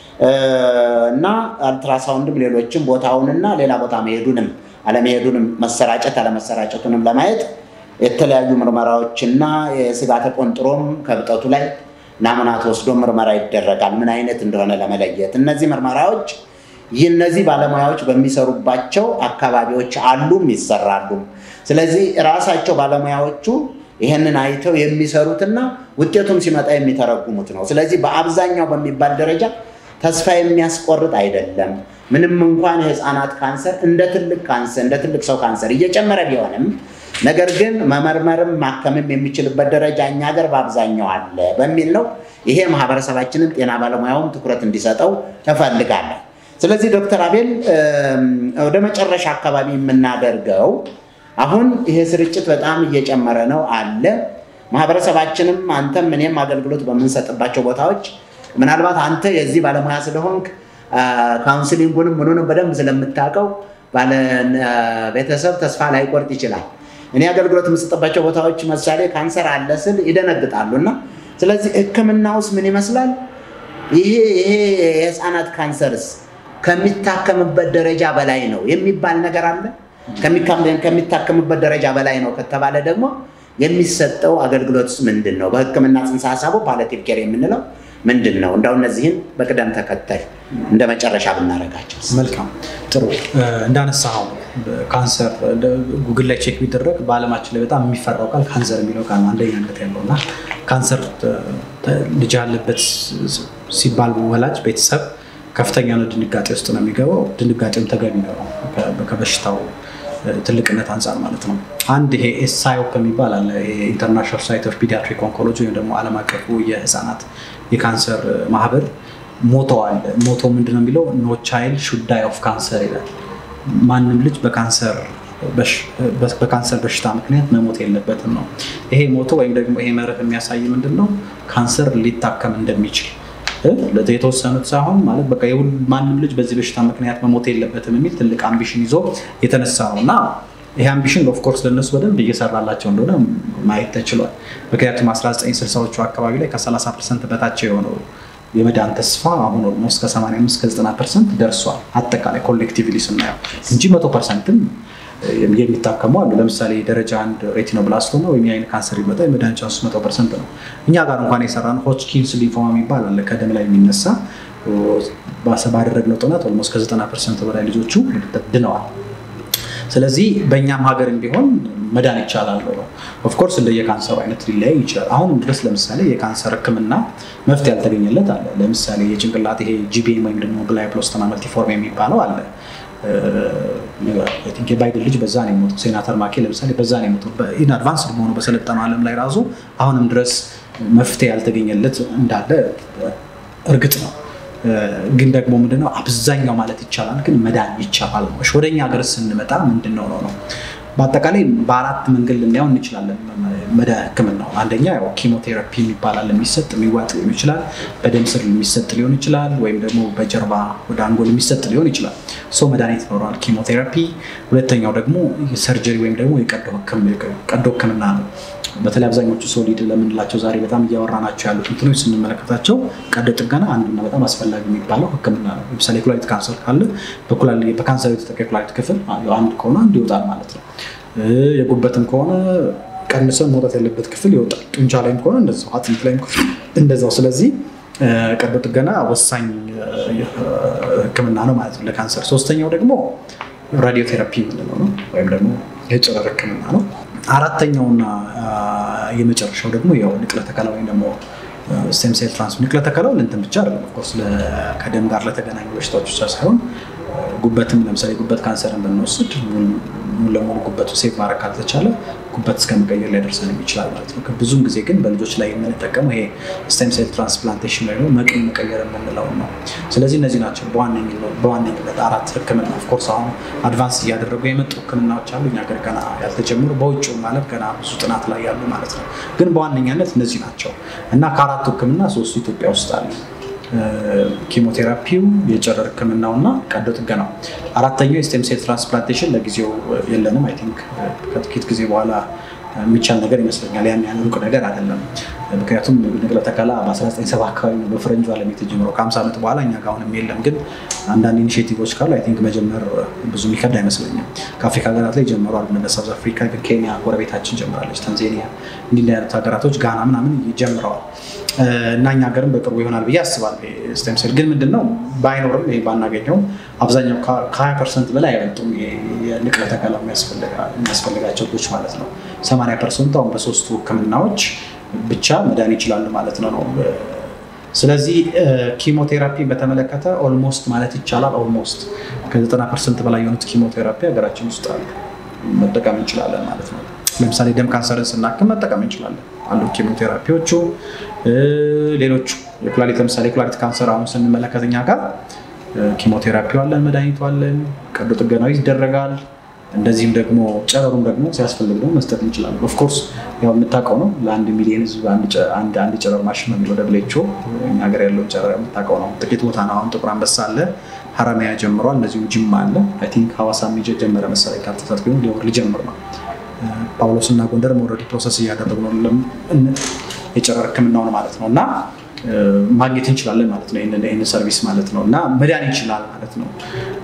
እና አልትራሳውንድም ሌሎችም ቦታውንና ሌላ ቦታ መሄዱንም አለመሄዱንም መሰራጨት አለመሰራጨቱንም ለማየት የተለያዩ ምርመራዎችና የስጋ ተቆንጥሮም ከብጠቱ ላይ ናሙና ተወስዶ ምርመራ ይደረጋል ምን አይነት እንደሆነ ለመለየት። እነዚህ ምርመራዎች ይህ እነዚህ ባለሙያዎች በሚሰሩባቸው አካባቢዎች አሉም ይሰራሉ። ስለዚህ ራሳቸው ባለሙያዎቹ ይህንን አይተው የሚሰሩትና ውጤቱም ሲመጣ የሚተረጉሙት ነው። ስለዚህ በአብዛኛው በሚባል ደረጃ ተስፋ የሚያስቆርጥ አይደለም። ምንም እንኳን የህፃናት ካንሰር እንደ ትልቅ ካንሰር እንደ ትልቅ ሰው ካንሰር እየጨመረ ቢሆንም ነገር ግን መመርመርም ማከምም የሚችልበት ደረጃ እኛ ሀገር በአብዛኛው አለ በሚል ነው። ይሄ ማህበረሰባችንን ጤና ባለሙያውም ትኩረት እንዲሰጠው እፈልጋለሁ። ስለዚህ ዶክተር አቤል ወደ መጨረሻ አካባቢ የምናደርገው አሁን ይሄ ስርጭት በጣም እየጨመረ ነው አለ። ማህበረሰባችንም አንተም እኔም አገልግሎት በምንሰጥባቸው ቦታዎች ምናልባት አንተ የዚህ ባለሙያ ስለሆንክ ካውንስሊንጉንም ምኑንም በደንብ ስለምታውቀው ባለ ቤተሰብ ተስፋ ላይቆርጥ ይችላል። እኔ አገልግሎት የምሰጥባቸው ቦታዎች ምሳሌ ካንሰር አለ ስል ይደነግጣሉ። እና ስለዚህ ሕክምናውስ ምን ይመስላል? ይሄ ይሄ የህፃናት ካንሰርስ ከሚታከምበት ደረጃ በላይ ነው የሚባል ነገር አለ። ከሚታከምበት ደረጃ በላይ ነው ከተባለ ደግሞ የሚሰጠው አገልግሎትስ ምንድን ነው? በህክምና ጽንሰ ሀሳቡ ፓሊያቲቭ ኬር የምንለው ምንድን ነው? እንዳው እነዚህን በቅደም ተከተል እንደ መጨረሻ ብናደርጋቸው። መልካም ጥሩ። እንዳነሳኸው ካንሰር ጉግል ላይ ቼክ ቢደረግ በዓለማችን ላይ በጣም የሚፈራው ቃል ካንሰር የሚለው ቃል አንደኛነት ያለው እና ካንሰር ልጅ ያለበት ሲባል ወላጅ ቤተሰብ ከፍተኛ ነው ድንጋጤ ውስጥ ነው የሚገባው። ድንጋጤም ተገቢ ነው ከበሽታው ትልቅነት አንጻር ማለት ነው። አንድ ይሄ ኤስሳይኦፕ የሚባል አለ። ኢንተርናሽናል ሶሳይቲ ኦፍ ፒዲያትሪክ ኦንኮሎጂ ወይም ደግሞ ዓለም አቀፉ የህፃናት የካንሰር ማህበር ሞቶ አለ። ሞቶ ምንድን ነው የሚለው ኖ ቻይልድ ሹድ ዳይ ኦፍ ካንሰር ይላል። ማንም ልጅ በካንሰር በሽታ ምክንያት መሞት የለበትም ነው። ይሄ ሞቶ ወይም ደግሞ ይሄ መርህ የሚያሳይ ምንድን ነው ካንሰር ሊታከም እንደሚችል የተወሰኑት ሳይሆን ማለት በቃ ማንም ልጅ በዚህ በሽታ ምክንያት መሞት የለበትም የሚል ትልቅ አምቢሽን ይዞ የተነሳ ነው እና ይህ አምቢሽን ኦፍኮርስ ለእነሱ በደንብ እየሰራላቸው እንደሆነ ማየት ተችሏል። ምክንያቱም 1960ዎቹ አካባቢ ላይ ከ30 ፐርሰንት በታቸው የሆነው የመዳን ተስፋ አሁን ኦልሞስት ከ85 ከ90 ፐርሰንት ደርሷል። አጠቃላይ ኮሌክቲቭሊ ስናየው እንጂ መቶ ፐርሰንትም የሚታከሙ አሉ። ለምሳሌ ደረጃ አንድ ሬቲኖብላስቶማ ወይም የአይን ካንሰር ይመጣ የመዳን ቻንሱ መቶ ፐርሰንት ነው። እኛ ጋር እንኳን የሰራን ሆችኪንስ ሊንፎማ የሚባል አለ ከደም ላይ የሚነሳ ባደረግነው ጥናት ኦልሞስት ከ90 ፐርሰንት በላይ ልጆቹ ድነዋል። ስለዚህ በእኛም ሀገርም ቢሆን መዳን ይቻላል ነው። ኦፍኮርስ እንደ የካንሰሩ አይነት ሊለያይ ይችላል። አሁንም ድረስ ለምሳሌ የካንሰር ሕክምና መፍትሄ ያልተገኘለት አለ። ለምሳሌ የጭንቅላት ይሄ ጂቢኤም ወይም ደግሞ ግላይፕሎስተማ መልቲፎርም የሚባለው አለ። የባይደን ልጅ በዛ ነው የሞተው። ሴናተር ማኬ ለምሳሌ በዛ ነው የሞተው። ኢን አድቫንስ በሆኑ በሰለጠነው ዓለም ላይ ራሱ አሁንም ድረስ መፍትሄ ያልተገኘለት እንዳለ እርግጥ ነው። ግን ደግሞ ምንድነው አብዛኛው ማለት ይቻላል ግን መዳን ይቻላል ነው። ወደ እኛ ሀገር ስንመጣ ምንድን ነው ነው በአጠቃላይ በአራት መንገድ ልናየው እንችላለን መዳ ህክምናው። አንደኛ ያው ኪሞቴራፒ የሚባላል የሚሰጥ የሚዋጥ ሊሆን ይችላል፣ በደም ስር የሚሰጥ ሊሆን ይችላል፣ ወይም ደግሞ በጀርባ ወደ አንጎል የሚሰጥ ሊሆን ይችላል። ሰው መድኃኒት ይኖረዋል ኪሞቴራፒ። ሁለተኛው ደግሞ ሰርጀሪ ወይም ደግሞ የቀዶ ህክምና ነው። በተለይ አብዛኞቹ ሶሊድ ለምንላቸው ዛሬ በጣም እያወራናቸው ያሉት እንትኖች ስንመለከታቸው ቀዶ ጥገና አንዱና በጣም አስፈላጊ የሚባለው ሕክምና ነው። ለምሳሌ የኩላሊት ካንሰር ካለ በካንሰር የተጠቃ የኩላሊት ክፍል አንድ ከሆነ አንድ ይወጣል ማለት ነው። የጉበትም ከሆነ ቀንሰን መውጣት ያለበት ክፍል ይወጣል። ጡንቻ ላይም ከሆነ እንደዛው፣ አጥንት ላይም እንደዛው። ስለዚህ ቀዶ ጥገና ወሳኝ ሕክምና ነው ማለት ነው ለካንሰር። ሶስተኛው ደግሞ ራዲዮቴራፒ የምንለው ነው ወይም ደግሞ የጨረር ሕክምና ነው። አራተኛውና የመጨረሻው ደግሞ ያው ንቅለ ተከላ ወይም ደግሞ ስቴም ሴል ትራንስ ንቅለ ተከላው ለእንትን ብቻ አይደለም። ኦፍኮርስ ከደም ጋር ለተገናኙ በሽታዎች ብቻ ሳይሆን ጉበትም ለምሳሌ ጉበት ካንሰርን ብንወስድ ሙሉ ለሙሉ ጉበቱ ሴቭ ማድረግ ካልተቻለ ጉበት እስከ መቀየር ሊያደርሰን ይችላል ማለት ነው። ብዙም ጊዜ ግን በልጆች ላይ የምንጠቀመው ይሄ ስቴም ሴል ትራንስፕላንቴሽን ወይ መቅን መቀየር የምንለው ነው። ስለዚህ እነዚህ ናቸው በዋነኝነት አራት ህክምና። ኦፍኮርስ አሁን አድቫንስ እያደረጉ የመጡ ህክምናዎች አሉ እኛ ሀገር ገና ያልተጀመሩ፣ በውጭው ማለት ገና ብዙ ጥናት ላይ ያሉ ማለት ነው። ግን በዋነኛነት እነዚህ ናቸው እና ከአራቱ ህክምና ሶስቱ ኢትዮጵያ ውስጥ አሉ። ኪሞቴራፒው፣ የጨረር ህክምናው እና ቀዶ ጥገናው። አራተኛው የስቴም ሴል ትራንስፕላንቴሽን ለጊዜው የለንም። አይ ቲንክ ከጥቂት ጊዜ በኋላ የሚቻል ነገር ይመስለኛል። ያን ያን ሩቅ ነገር አይደለም። ምክንያቱም ንቅለ ተከላ በ1970 አካባቢ ነው በፈረንጁ ዓለም የተጀመረው። ከ50 ዓመት በኋላ እኛ ጋር አሁንም የለም። ግን አንዳንድ ኢኒሽቲቮች ካሉ አይ ቲንክ መጀመር ብዙ የሚከብድ አይመስለኝም። ከአፍሪካ ሀገራት ላይ ጀምረዋል። እንደ ሳውዝ አፍሪካ፣ ኬንያ ጎረቤታችን ጀምራለች፣ ታንዛኒያ፣ እንዲህ አይነት ሀገራቶች ጋና ምናምን ጀምረዋል። እና እኛ ሀገርም በቅርቡ ይሆናል ብዬ አስባለሁ። ስቴም ሴል ግን ምንድነው ባይኖርም ይሄ ባናገኘው አብዛኛው ከ20 ፐርሰንት በላይ አይበልጡም የንቅለ ተከላ የሚያስፈልጋቸው ልጆች ማለት ነው። 80 ፐርሰንቱ አሁን በሶስቱ ህክምናዎች ብቻ መዳን ይችላሉ ማለት ነው ነው ስለዚህ ኪሞቴራፒ በተመለከተ ኦልሞስት ማለት ይቻላል ኦልሞስት ከ90 ፐርሰንት በላይ የሆኑት ኪሞቴራፒ ሀገራችን ውስጥ አሉ፣ መጠቀም እንችላለን ማለት ነው። ለምሳሌ ደም ካንሰርን ስናክም መጠቀም እንችላለን አሉ ኪሞቴራፒዎቹ። ሌሎቹ የኩላሊት ለምሳሌ የኩላሊት ካንሰር አሁን ስንመለከት እኛ ጋር ኪሞቴራፒ አለን፣ መድኃኒቱ አለን፣ ቀዶ ጥገናዊ ይደረጋል። እንደዚህም ደግሞ ጨረሩም ደግሞ ሲያስፈልግ ደግሞ መስጠት እንችላለን። ኦፍኮርስ ያው የምታውቀው ነው ለአንድ ሚሊዮን ህዝብ አንድ ጨረር ማሽን ነው የሚለው ደብሌቾ እኛ ሀገር ያለውን ጨረር የምታውቀው ነው። ጥቂት ቦታ ነው። አሁን ጥቁር አንበሳ አለ፣ ሀረማያ ጀምሯል፣ እንደዚሁም ጅማ አለ። አይ ቲንክ ሀዋሳ ጀመረ መሰለኝ ካልተሳሳትኩ ሊሆን ሊጀምር ነው። ጳውሎስ እና ጎንደር ኦልሬዲ ፕሮሰስ እያደረጉ ነው የጨረር ህክምናውን ማለት ነው እና ማግኘት እንችላለን ማለት ነው። ይህንን ሰርቪስ ማለት ነው እና መዳን ይችላል ማለት ነው።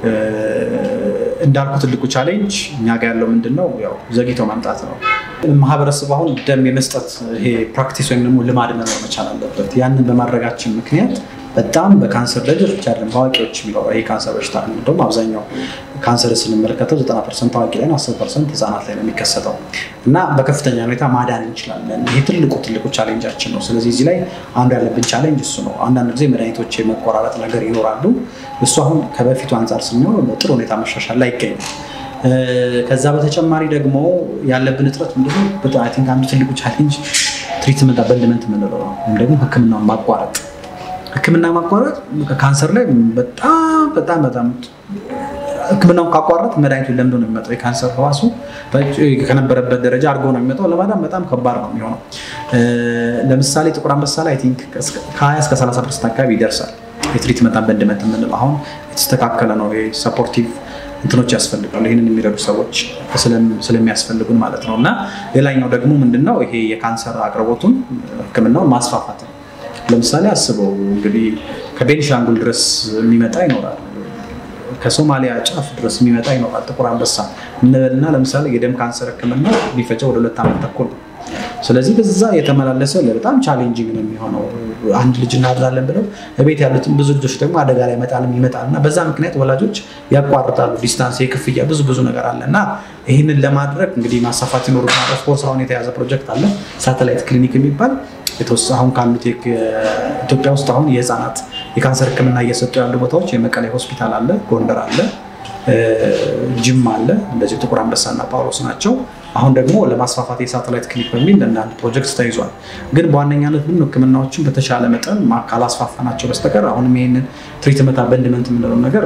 እንዳልኩ ትልቁ ቻሌንጅ እኛ ጋር ያለው ምንድን ነው? ያው ዘግይቶ ማምጣት ነው። ማህበረሰቡ አሁን ደም የመስጠት ይሄ ፕራክቲስ ወይም ደግሞ ልማድ መኖር መቻል አለበት። ያንን በማድረጋችን ምክንያት በጣም በካንሰር ልጆች ብቻ አይደለም በአዋቂዎች የሚኖረው ይሄ ካንሰር በሽታ እንደውም አብዛኛው ካንሰር ስንመለከተው 90 ፐርሰንት አዋቂ ላይ ነው፣ 10 ፐርሰንት ህጻናት ላይ ነው የሚከሰተው እና በከፍተኛ ሁኔታ ማዳን እንችላለን። ይህ ትልቁ ትልቁ ቻሌንጃችን ነው። ስለዚህ እዚህ ላይ አንዱ ያለብን ቻሌንጅ እሱ ነው። አንዳንድ ጊዜ መድኃኒቶች የመቆራረጥ ነገር ይኖራሉ። እሱ አሁን ከበፊቱ አንጻር ስንሆን በጥሩ ሁኔታ መሻሻል ላይ ይገኛል። ከዛ በተጨማሪ ደግሞ ያለብን እጥረት ምንድነው? አይ ቲንክ አንዱ ትልቁ ቻሌንጅ ትሪትመንት አበንድመንት የምንለው ነው፣ ወይም ደግሞ ህክምናውን ማቋረጥ ህክምና ማቋረጥ ካንሰር ላይ በጣም በጣም በጣም ህክምናውን ካቋረጥ መድኃኒቱን ለምዶ ነው የሚመጣው። የካንሰር ህዋሱ ከነበረበት ደረጃ አድርጎ ነው የሚመጣው። ለማዳን በጣም ከባድ ነው የሚሆነው። ለምሳሌ ጥቁር አንበሳ ላይ አይ ቲንክ ከ20 እስከ 30 ፐርሰንት አካባቢ ይደርሳል። የትሪትመንት አበንድመንት የምንለው አሁን የተስተካከለ ነው። ሰፖርቲቭ እንትኖች ያስፈልጋሉ። ይህንን የሚረዱ ሰዎች ስለሚያስፈልጉን ማለት ነው። እና ሌላኛው ደግሞ ምንድነው ይሄ የካንሰር አቅርቦቱን ህክምናውን ማስፋፋት ነው። ለምሳሌ አስበው እንግዲህ ከቤኒሻንጉል ድረስ የሚመጣ ይኖራል፣ ከሶማሊያ ጫፍ ድረስ የሚመጣ ይኖራል። ጥቁር አንበሳ እንበልና ለምሳሌ የደም ካንሰር ህክምና ሊፈጀው ወደ ሁለት ዓመት ተኩል ነው። ስለዚህ በዛ የተመላለሰ በጣም ቻሌንጂንግ ነው የሚሆነው። አንድ ልጅ እናድራለን ብለው በቤት ያሉትን ብዙ ልጆች ደግሞ አደጋ ላይ መጣልም ይመጣል እና በዛ ምክንያት ወላጆች ያቋርጣሉ። ዲስታንስ፣ የክፍያ ብዙ ብዙ ነገር አለ እና ይህንን ለማድረግ እንግዲህ ማሳፋት ይኖሩናል። ኦፍኮርስ አሁን የተያዘ ፕሮጀክት አለ ሳተላይት ክሊኒክ የሚባል አሁን ካሉት ኢትዮጵያ ውስጥ አሁን የህፃናት የካንሰር ህክምና እየሰጡ ያሉ ቦታዎች የመቀሌ ሆስፒታል አለ፣ ጎንደር አለ፣ ጅማ አለ፣ እንደዚህ ጥቁር አንበሳና ጳውሎስ ናቸው። አሁን ደግሞ ለማስፋፋት የሳተላይት ክሊኒክ በሚል እንደ አንድ ፕሮጀክት ተይዟል። ግን በዋነኛነት ምን ህክምናዎችን በተሻለ መጠን ካላስፋፋ ናቸው በስተቀር አሁንም ይህንን ትሪትመንት አበንድመንት የምንለው ነገር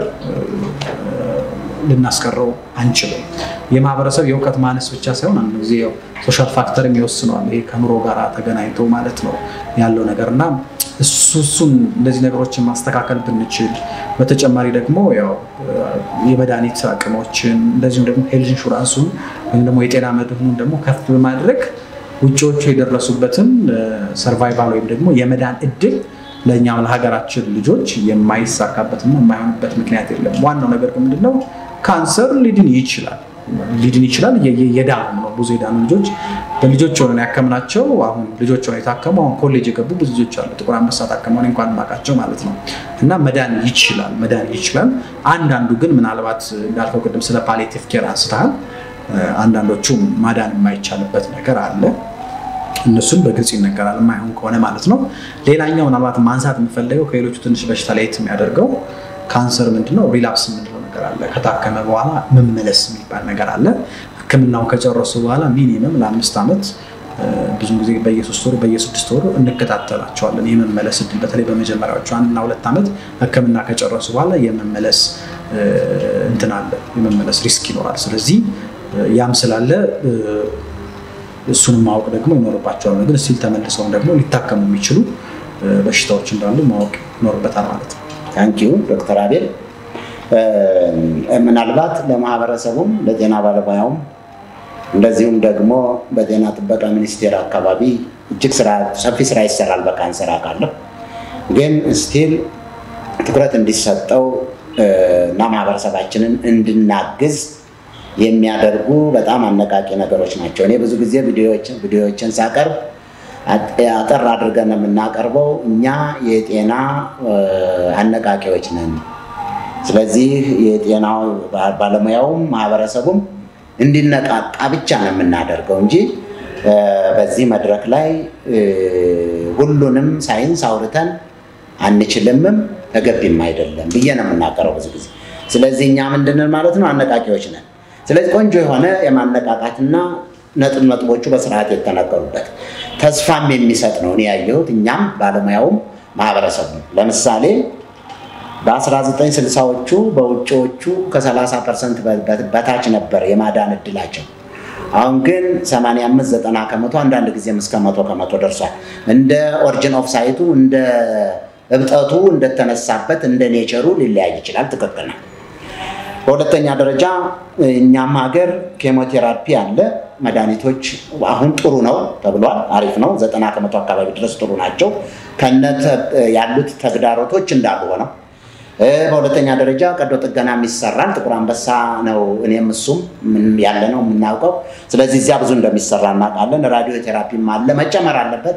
ልናስቀረው አንችልም። የማህበረሰብ የእውቀት ማነስ ብቻ ሳይሆን አንድ ጊዜ ሶሻል ፋክተርም ይወስነዋል። ይሄ ከኑሮ ጋር ተገናኝቶ ማለት ነው ያለው ነገር እና እሱ እሱን እንደዚህ ነገሮችን ማስተካከል ብንችል፣ በተጨማሪ ደግሞ ያው የመድኃኒት አቅሞችን እንደዚሁም ደግሞ ሄልዝ ኢንሹራንሱን ወይም ደግሞ የጤና መድህኑን ደግሞ ከፍ በማድረግ ውጭዎቹ የደረሱበትን ሰርቫይቫል ወይም ደግሞ የመዳን እድል ለእኛም ለሀገራችን ልጆች የማይሳካበትና የማይሆንበት ምክንያት የለም። ዋናው ነገር ግን ምንድነው ካንሰር ሊድን ይችላል ሊድን ይችላል። የዳኑ ነው ብዙ የዳኑ ልጆች በልጆች ሆነን ያከምናቸው አሁን ልጆች ሆነው የታከሙ አሁን ኮሌጅ የገቡ ብዙ ልጆች አሉ። ጥቁር አንበሳ ታከመውን እንኳን ማቃቸው ማለት ነው። እና መዳን ይችላል መዳን ይችላል። አንዳንዱ ግን ምናልባት እንዳልከው ቅድም ስለ ፓሊየቲቭ ኬር አንስተሃል። አንዳንዶቹ ማዳን የማይቻልበት ነገር አለ። እነሱም በግልጽ ይነገራል የማይሆን ከሆነ ማለት ነው። ሌላኛው ምናልባት ማንሳት የምፈልገው ከሌሎቹ ትንሽ በሽታ ለየት የሚያደርገው ካንሰር ምንድነው ሪላፕስ የምንለው ነገር አለ። ከታከመ በኋላ መመለስ የሚባል ነገር አለ። ሕክምናውን ከጨረሱ በኋላ ሚኒመም ለአምስት ዓመት ብዙ ጊዜ በየሶስት ወሩ በየስድስት ወሩ እንከታተላቸዋለን። የመመለስ እድል በተለይ በመጀመሪያዎቹ አንድና ሁለት ዓመት ሕክምና ከጨረሱ በኋላ የመመለስ እንትን አለ፣ የመመለስ ሪስክ ይኖራል። ስለዚህ ያም ስላለ እሱንም ማወቅ ደግሞ ይኖርባቸዋል። ግን ስቲል ተመልሰውም ደግሞ ሊታከሙ የሚችሉ በሽታዎች እንዳሉ ማወቅ ይኖርበታል ማለት ነው። ታንኪዩ ዶክተር አቤል ምናልባት ለማህበረሰቡም ለጤና ባለሙያውም እንደዚሁም ደግሞ በጤና ጥበቃ ሚኒስቴር አካባቢ እጅግ ሰፊ ስራ ይሰራል በካንሰር አውቃለሁ። ግን ስቲል ትኩረት እንዲሰጠው እና ማህበረሰባችንን እንድናግዝ የሚያደርጉ በጣም አነቃቂ ነገሮች ናቸው። እኔ ብዙ ጊዜ ቪዲዮዎችን ሳቀርብ አጠር አድርገን የምናቀርበው እኛ የጤና አነቃቂዎች ነን። ስለዚህ የጤና ባለሙያውም ማህበረሰቡም እንዲነቃቃ ብቻ ነው የምናደርገው እንጂ በዚህ መድረክ ላይ ሁሉንም ሳይንስ አውርተን አንችልምም ተገቢም አይደለም ብዬ ነው የምናገረው ብዙ ጊዜ። ስለዚህ እኛ ምንድንን ማለት ነው አነቃቂዎች ነን። ስለዚህ ቆንጆ የሆነ የማነቃቃትና ነጥብ ነጥቦቹ በስርዓት የተነገሩበት ተስፋም የሚሰጥ ነው እኔ ያየሁት እኛም ባለሙያውም ማህበረሰቡ ለምሳሌ በ1960ዎቹ በውጭዎቹ ከ30 ፐርሰንት በታች ነበር የማዳን እድላቸው። አሁን ግን 85 90 ከመቶ አንዳንድ ጊዜም እስከ መቶ ከመቶ ደርሷል። እንደ ኦሪጂን ኦፍ ሳይቱ እንደ እብጠቱ እንደተነሳበት እንደ ኔቸሩ ሊለያይ ይችላል። ትክክል ነው። በሁለተኛ ደረጃ እኛም ሀገር ኬሞቴራፒ አለ። መድኃኒቶች አሁን ጥሩ ነው ተብሏል። አሪፍ ነው። ዘጠና ከመቶ አካባቢ ድረስ ጥሩ ናቸው። ከነ ያሉት ተግዳሮቶች እንዳሉ ሆነው በሁለተኛ ደረጃ ቀዶ ጥገናም ይሰራል። ጥቁር አንበሳ ነው እኔም እሱም ያለ ነው የምናውቀው። ስለዚህ እዚያ ብዙ እንደሚሰራ እናውቃለን። ራዲዮ ቴራፒም አለ፣ መጨመር አለበት።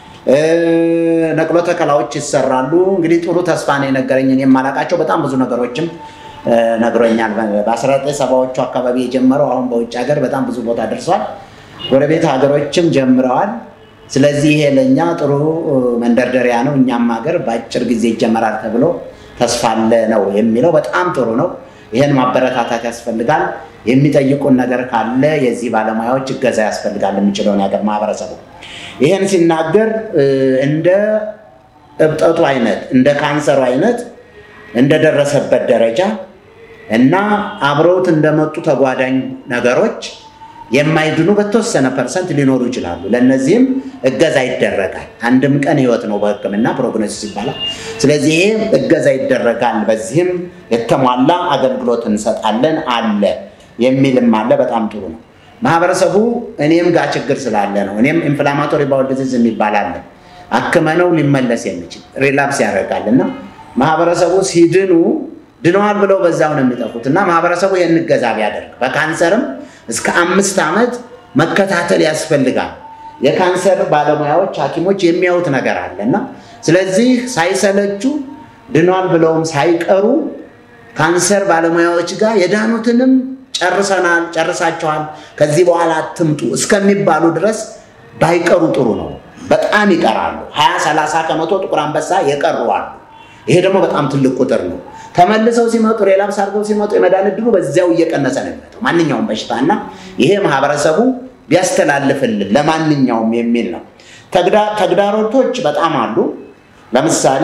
ነቅሎ ተከላዎች ይሰራሉ። እንግዲህ ጥሩ ተስፋ ነው የነገረኝ። እኔ የማላውቃቸው በጣም ብዙ ነገሮችም ነግሮኛል። በ1970ዎቹ አካባቢ የጀመረው አሁን በውጭ ሀገር በጣም ብዙ ቦታ ደርሷል። ጎረቤት ሀገሮችም ጀምረዋል። ስለዚህ ይሄ ለእኛ ጥሩ መንደርደሪያ ነው። እኛም ሀገር በአጭር ጊዜ ይጀመራል ተብሎ ተስፋ አለ ነው የሚለው። በጣም ጥሩ ነው። ይህን ማበረታታት ያስፈልጋል። የሚጠይቁን ነገር ካለ የዚህ ባለሙያዎች እገዛ ያስፈልጋል። የሚችለውን ያገር ማህበረሰቡ ይህን ሲናገር እንደ እብጠቱ አይነት እንደ ካንሰሩ አይነት እንደደረሰበት ደረጃ እና አብረውት እንደመጡ ተጓዳኝ ነገሮች የማይድኑ በተወሰነ ፐርሰንት ሊኖሩ ይችላሉ። ለእነዚህም እገዛ ይደረጋል። አንድም ቀን ህይወት ነው በሕክምና ፕሮግኖሲስ ይባላል። ስለዚህ ይሄ እገዛ ይደረጋል። በዚህም የተሟላ አገልግሎት እንሰጣለን አለ የሚልም አለ። በጣም ጥሩ ነው። ማህበረሰቡ እኔም ጋር ችግር ስላለ ነው። እኔም ኢንፍላማቶሪ ባውል ዲዚዝ የሚባል አለ አክመነው ሊመለስ የሚችል ሪላፕስ ያደርጋል እና ማህበረሰቡ ሲድኑ ድነዋል ብለው በዛው ነው የሚጠፉት እና ማህበረሰቡ ይህን እገዛ ቢያደርግ በካንሰርም እስከ አምስት ዓመት መከታተል ያስፈልጋል። የካንሰር ባለሙያዎች ሐኪሞች የሚያዩት ነገር አለ እና ስለዚህ ሳይሰለቹ ድኗል ብለውም ሳይቀሩ ካንሰር ባለሙያዎች ጋር የዳኑትንም ጨርሰናል፣ ጨርሳቸዋል፣ ከዚህ በኋላ አትምጡ እስከሚባሉ ድረስ ባይቀሩ ጥሩ ነው። በጣም ይቀራሉ። ሀያ ሰላሳ ከመቶ ጥቁር አንበሳ የቀሩ አሉ። ይሄ ደግሞ በጣም ትልቅ ቁጥር ነው። ተመልሰው ሲመጡ ሪላፕስ አድርገው ሲመጡ የመዳን ዕድሉ በዚያው እየቀነሰ ነው የሚመጣው ማንኛውም በሽታ እና ይሄ ማህበረሰቡ ቢያስተላልፍልን ለማንኛውም የሚል ነው። ተግዳሮቶች በጣም አሉ። ለምሳሌ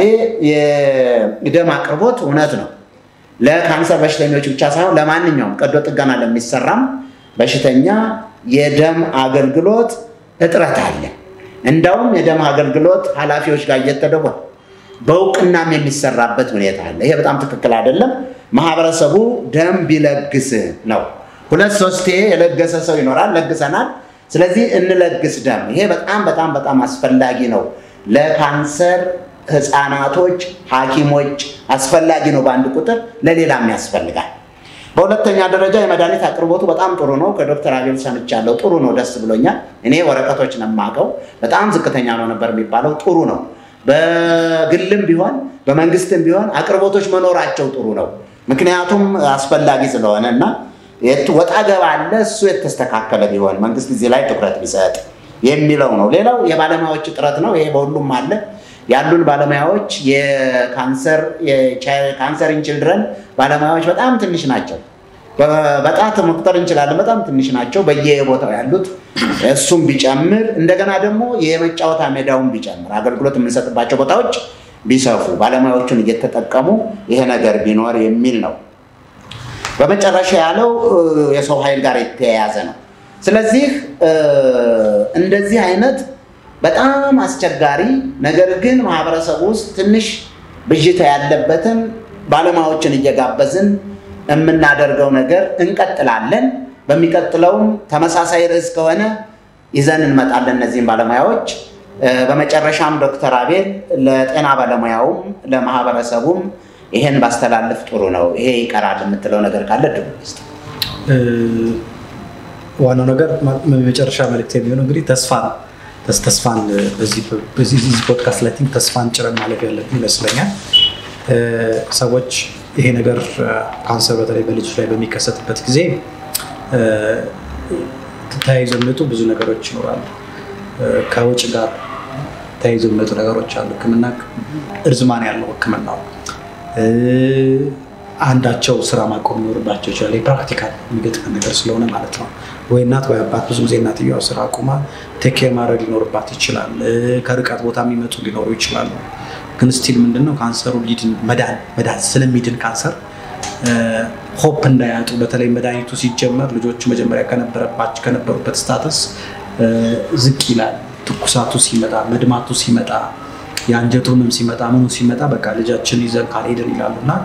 የደም አቅርቦት እውነት ነው ለካንሰር በሽተኞች ብቻ ሳይሆን ለማንኛውም ቀዶ ጥገና ለሚሰራም በሽተኛ የደም አገልግሎት እጥረት አለ። እንዳውም የደም አገልግሎት ኃላፊዎች ጋር እየተደወለ በእውቅናም የሚሰራበት ሁኔታ አለ። ይሄ በጣም ትክክል አይደለም። ማህበረሰቡ ደም ቢለግስ ነው። ሁለት ሶስቴ የለገሰ ሰው ይኖራል። ለግሰናል። ስለዚህ እንለግስ ደም። ይሄ በጣም በጣም በጣም አስፈላጊ ነው ለካንሰር ህፃናቶች፣ ሐኪሞች አስፈላጊ ነው በአንድ ቁጥር፣ ለሌላም ያስፈልጋል። በሁለተኛ ደረጃ የመድኃኒት አቅርቦቱ በጣም ጥሩ ነው። ከዶክተር አቤል ሰምቻለሁ። ጥሩ ነው፣ ደስ ብሎኛል። እኔ ወረቀቶች ነው የማውቀው። በጣም ዝቅተኛ ነው ነበር የሚባለው። ጥሩ ነው። በግልም ቢሆን በመንግስትም ቢሆን አቅርቦቶች መኖራቸው ጥሩ ነው። ምክንያቱም አስፈላጊ ስለሆነ እና ወጣ ገባ አለ እሱ የተስተካከለ ቢሆን መንግስት እዚህ ላይ ትኩረት ቢሰጥ የሚለው ነው። ሌላው የባለሙያዎች እጥረት ነው። ይሄ በሁሉም አለ። ያሉን ባለሙያዎች የካንሰር ኢን ችልድረን ባለሙያዎች በጣም ትንሽ ናቸው። በጣት መቁጠር እንችላለን። በጣም ትንሽ ናቸው በየቦታው ያሉት። እሱም ቢጨምር እንደገና ደግሞ የመጫወታ ሜዳውን ቢጨምር አገልግሎት የምንሰጥባቸው ቦታዎች ቢሰፉ ባለሙያዎቹን እየተጠቀሙ ይሄ ነገር ቢኖር የሚል ነው። በመጨረሻ ያለው የሰው ኃይል ጋር የተያያዘ ነው። ስለዚህ እንደዚህ አይነት በጣም አስቸጋሪ ነገር ግን ማህበረሰቡ ውስጥ ትንሽ ብዥታ ያለበትን ባለሙያዎችን እየጋበዝን የምናደርገው ነገር እንቀጥላለን። በሚቀጥለውም ተመሳሳይ ርዕስ ከሆነ ይዘን እንመጣለን እነዚህም ባለሙያዎች። በመጨረሻም ዶክተር አቤል ለጤና ባለሙያውም ለማህበረሰቡም ይሄን ባስተላልፍ ጥሩ ነው፣ ይሄ ይቀራል የምትለው ነገር ካለ ድሉ ውስጥ ዋናው ነገር መጨረሻ መልዕክት የሚሆነው እንግዲህ ተስፋ ነው። ተስፋን በዚህ ፖድካስት ላይ ቲንክ ተስፋን ጭረን ማለፍ ያለብን ይመስለኛል። ሰዎች ይሄ ነገር ካንሰር በተለይ በልጆች ላይ በሚከሰትበት ጊዜ ተያይዞ የሚመጡ ብዙ ነገሮች ይኖራሉ። ከውጭ ጋር ተያይዞ የሚመጡ ነገሮች አሉ። ሕክምና እርዝማን ያለው ሕክምናው አንዳቸው ስራ ማቆም ሊኖርባቸው ይችላል። የፕራክቲካል የሚገጥመን ነገር ስለሆነ ማለት ነው። ወይ እናት ወይ አባት ብዙ ጊዜ እናትየዋ ስራ አቁማ ቴኬር ማድረግ ሊኖርባት ይችላል። ከርቀት ቦታ የሚመጡ ሊኖሩ ይችላሉ። ግን ስቲል ምንድነው ካንሰሩ ሊድን መዳን መዳን ስለሚድን ካንሰር ሆፕ እንዳያጡ በተለይ መድኃኒቱ ሲጀመር ልጆቹ መጀመሪያ ከነበረባቸው ከነበሩበት ስታተስ ዝቅ ይላል። ትኩሳቱ ሲመጣ፣ መድማቱ ሲመጣ፣ የአንጀቱ ህመም ሲመጣ፣ ምኑ ሲመጣ በቃ ልጃችን ይዘን ካልሄድን ይላሉ እና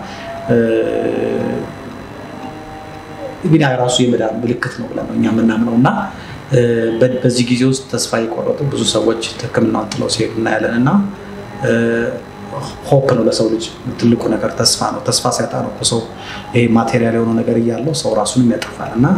እንግዲህ ራሱ የመዳን ምልክት ነው ብለን ነው እኛ የምናምነው እና በዚህ ጊዜ ውስጥ ተስፋ የቆረጡ ብዙ ሰዎች ሕክምናውን ጥለው ሲሄዱ እናያለን እና ሆፕ ነው ለሰው ልጅ ትልቁ ነገር ተስፋ ነው። ተስፋ ሲያጣ ነው ሰው ይሄ ማቴሪያል የሆነው ነገር እያለው ሰው ራሱንም ያጠፋል እና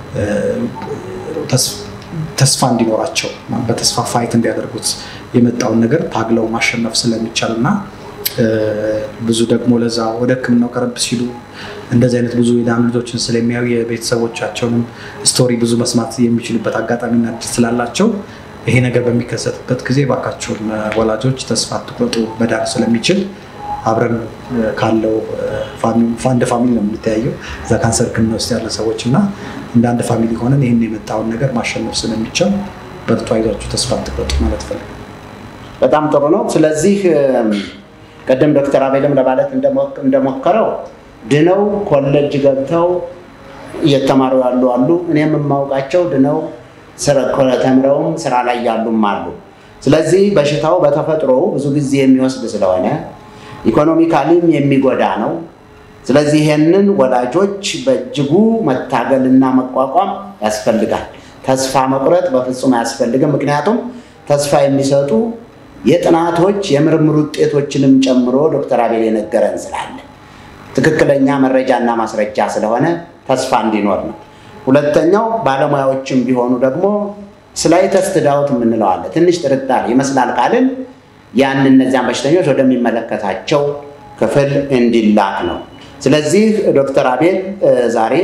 ተስፋ እንዲኖራቸው በተስፋ ፋይት እንዲያደርጉት የመጣውን ነገር ታግለው ማሸነፍ ስለሚቻል እና ብዙ ደግሞ ለዛ ወደ ህክምናው ቀረብ ሲሉ እንደዚህ አይነት ብዙ የዳኑ ልጆችን ስለሚያዩ የቤተሰቦቻቸውንም ስቶሪ ብዙ መስማት የሚችሉበት አጋጣሚና እድል ስላላቸው ይሄ ነገር በሚከሰትበት ጊዜ ባካቸውን ወላጆች ተስፋ አትቁረጡ፣ መዳን ስለሚችል አብረን ካለው እንደ ፋሚሊ ነው የምንተያየው እዛ ካንሰር ህክምና ውስጥ ያለ ሰዎች እና እንደ አንድ ፋሚሊ ሆነን ይህን የመጣውን ነገር ማሸነፍ ስለሚቻል በርቱ፣ አይዟችሁ፣ ተስፋ አትቁረጡ ማለት ፈልግ በጣም ጥሩ ነው። ስለዚህ ቅድም ዶክተር አቤልም ለማለት እንደሞከረው ድነው ኮሌጅ ገብተው እየተማሩ ያሉ አሉ። እኔም የማውቃቸው ድነው ተምረውም ስራ ላይ ያሉም አሉ። ስለዚህ በሽታው በተፈጥሮ ብዙ ጊዜ የሚወስድ ስለሆነ ኢኮኖሚካሊም የሚጎዳ ነው። ስለዚህ ይሄንን ወላጆች በእጅጉ መታገልና መቋቋም ያስፈልጋል። ተስፋ መቁረጥ በፍጹም አያስፈልግም። ምክንያቱም ተስፋ የሚሰጡ የጥናቶች የምርምር ውጤቶችንም ጨምሮ ዶክተር አቤል የነገረን ስላለ ትክክለኛ መረጃና ማስረጃ ስለሆነ ተስፋ እንዲኖር ነው። ሁለተኛው ባለሙያዎችም ቢሆኑ ደግሞ ስላይተስት ዳውት የምንለው አለ። ትንሽ ጥርጣሬ ይመስላል ካልን ያን እነዚያን በሽተኞች ወደሚመለከታቸው ክፍል እንዲላክ ነው። ስለዚህ ዶክተር አቤል ዛሬ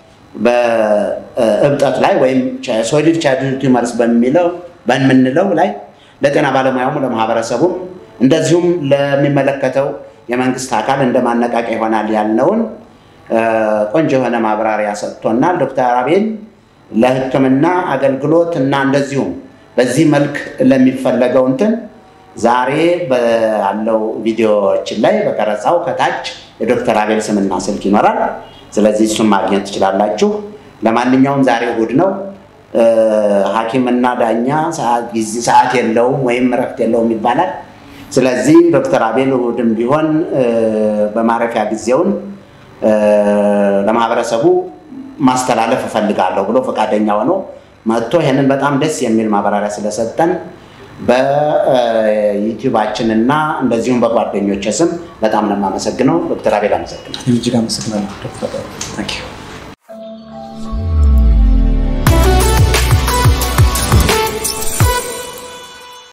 በእብጠት ላይ ወይም ሶሊድ ቻይልድ ቲዩመርስ በሚለው በምንለው ላይ ለጤና ባለሙያውም ለማህበረሰቡም እንደዚሁም ለሚመለከተው የመንግስት አካል እንደ ማነቃቂያ ይሆናል ያልነውን ቆንጆ የሆነ ማብራሪያ ሰጥቶናል። ዶክተር አቤል ለሕክምና አገልግሎት እና እንደዚሁም በዚህ መልክ ለሚፈለገው እንትን ዛሬ ባለው ቪዲዮዎችን ላይ በቀረጻው ከታች የዶክተር አቤል ስምና ስልክ ይኖራል። ስለዚህ እሱን ማግኘት ትችላላችሁ። ለማንኛውም ዛሬ እሑድ ነው። ሐኪምና ዳኛ ሰዓት የለውም ወይም እረፍት የለውም ይባላል። ስለዚህ ዶክተር አቤል እሑድም ቢሆን በማረፊያ ጊዜውን ለማህበረሰቡ ማስተላለፍ እፈልጋለሁ ብሎ ፈቃደኛ ሆኖ መጥቶ ይህንን በጣም ደስ የሚል ማብራሪያ ስለሰጠን በዩቲዩባችን እና እንደዚሁም በጓደኞች ስም በጣም ነው የማመሰግነው። ዶክተር አቤል አመሰግናለሁ። እጅግ አመሰግናለሁ ዶክተር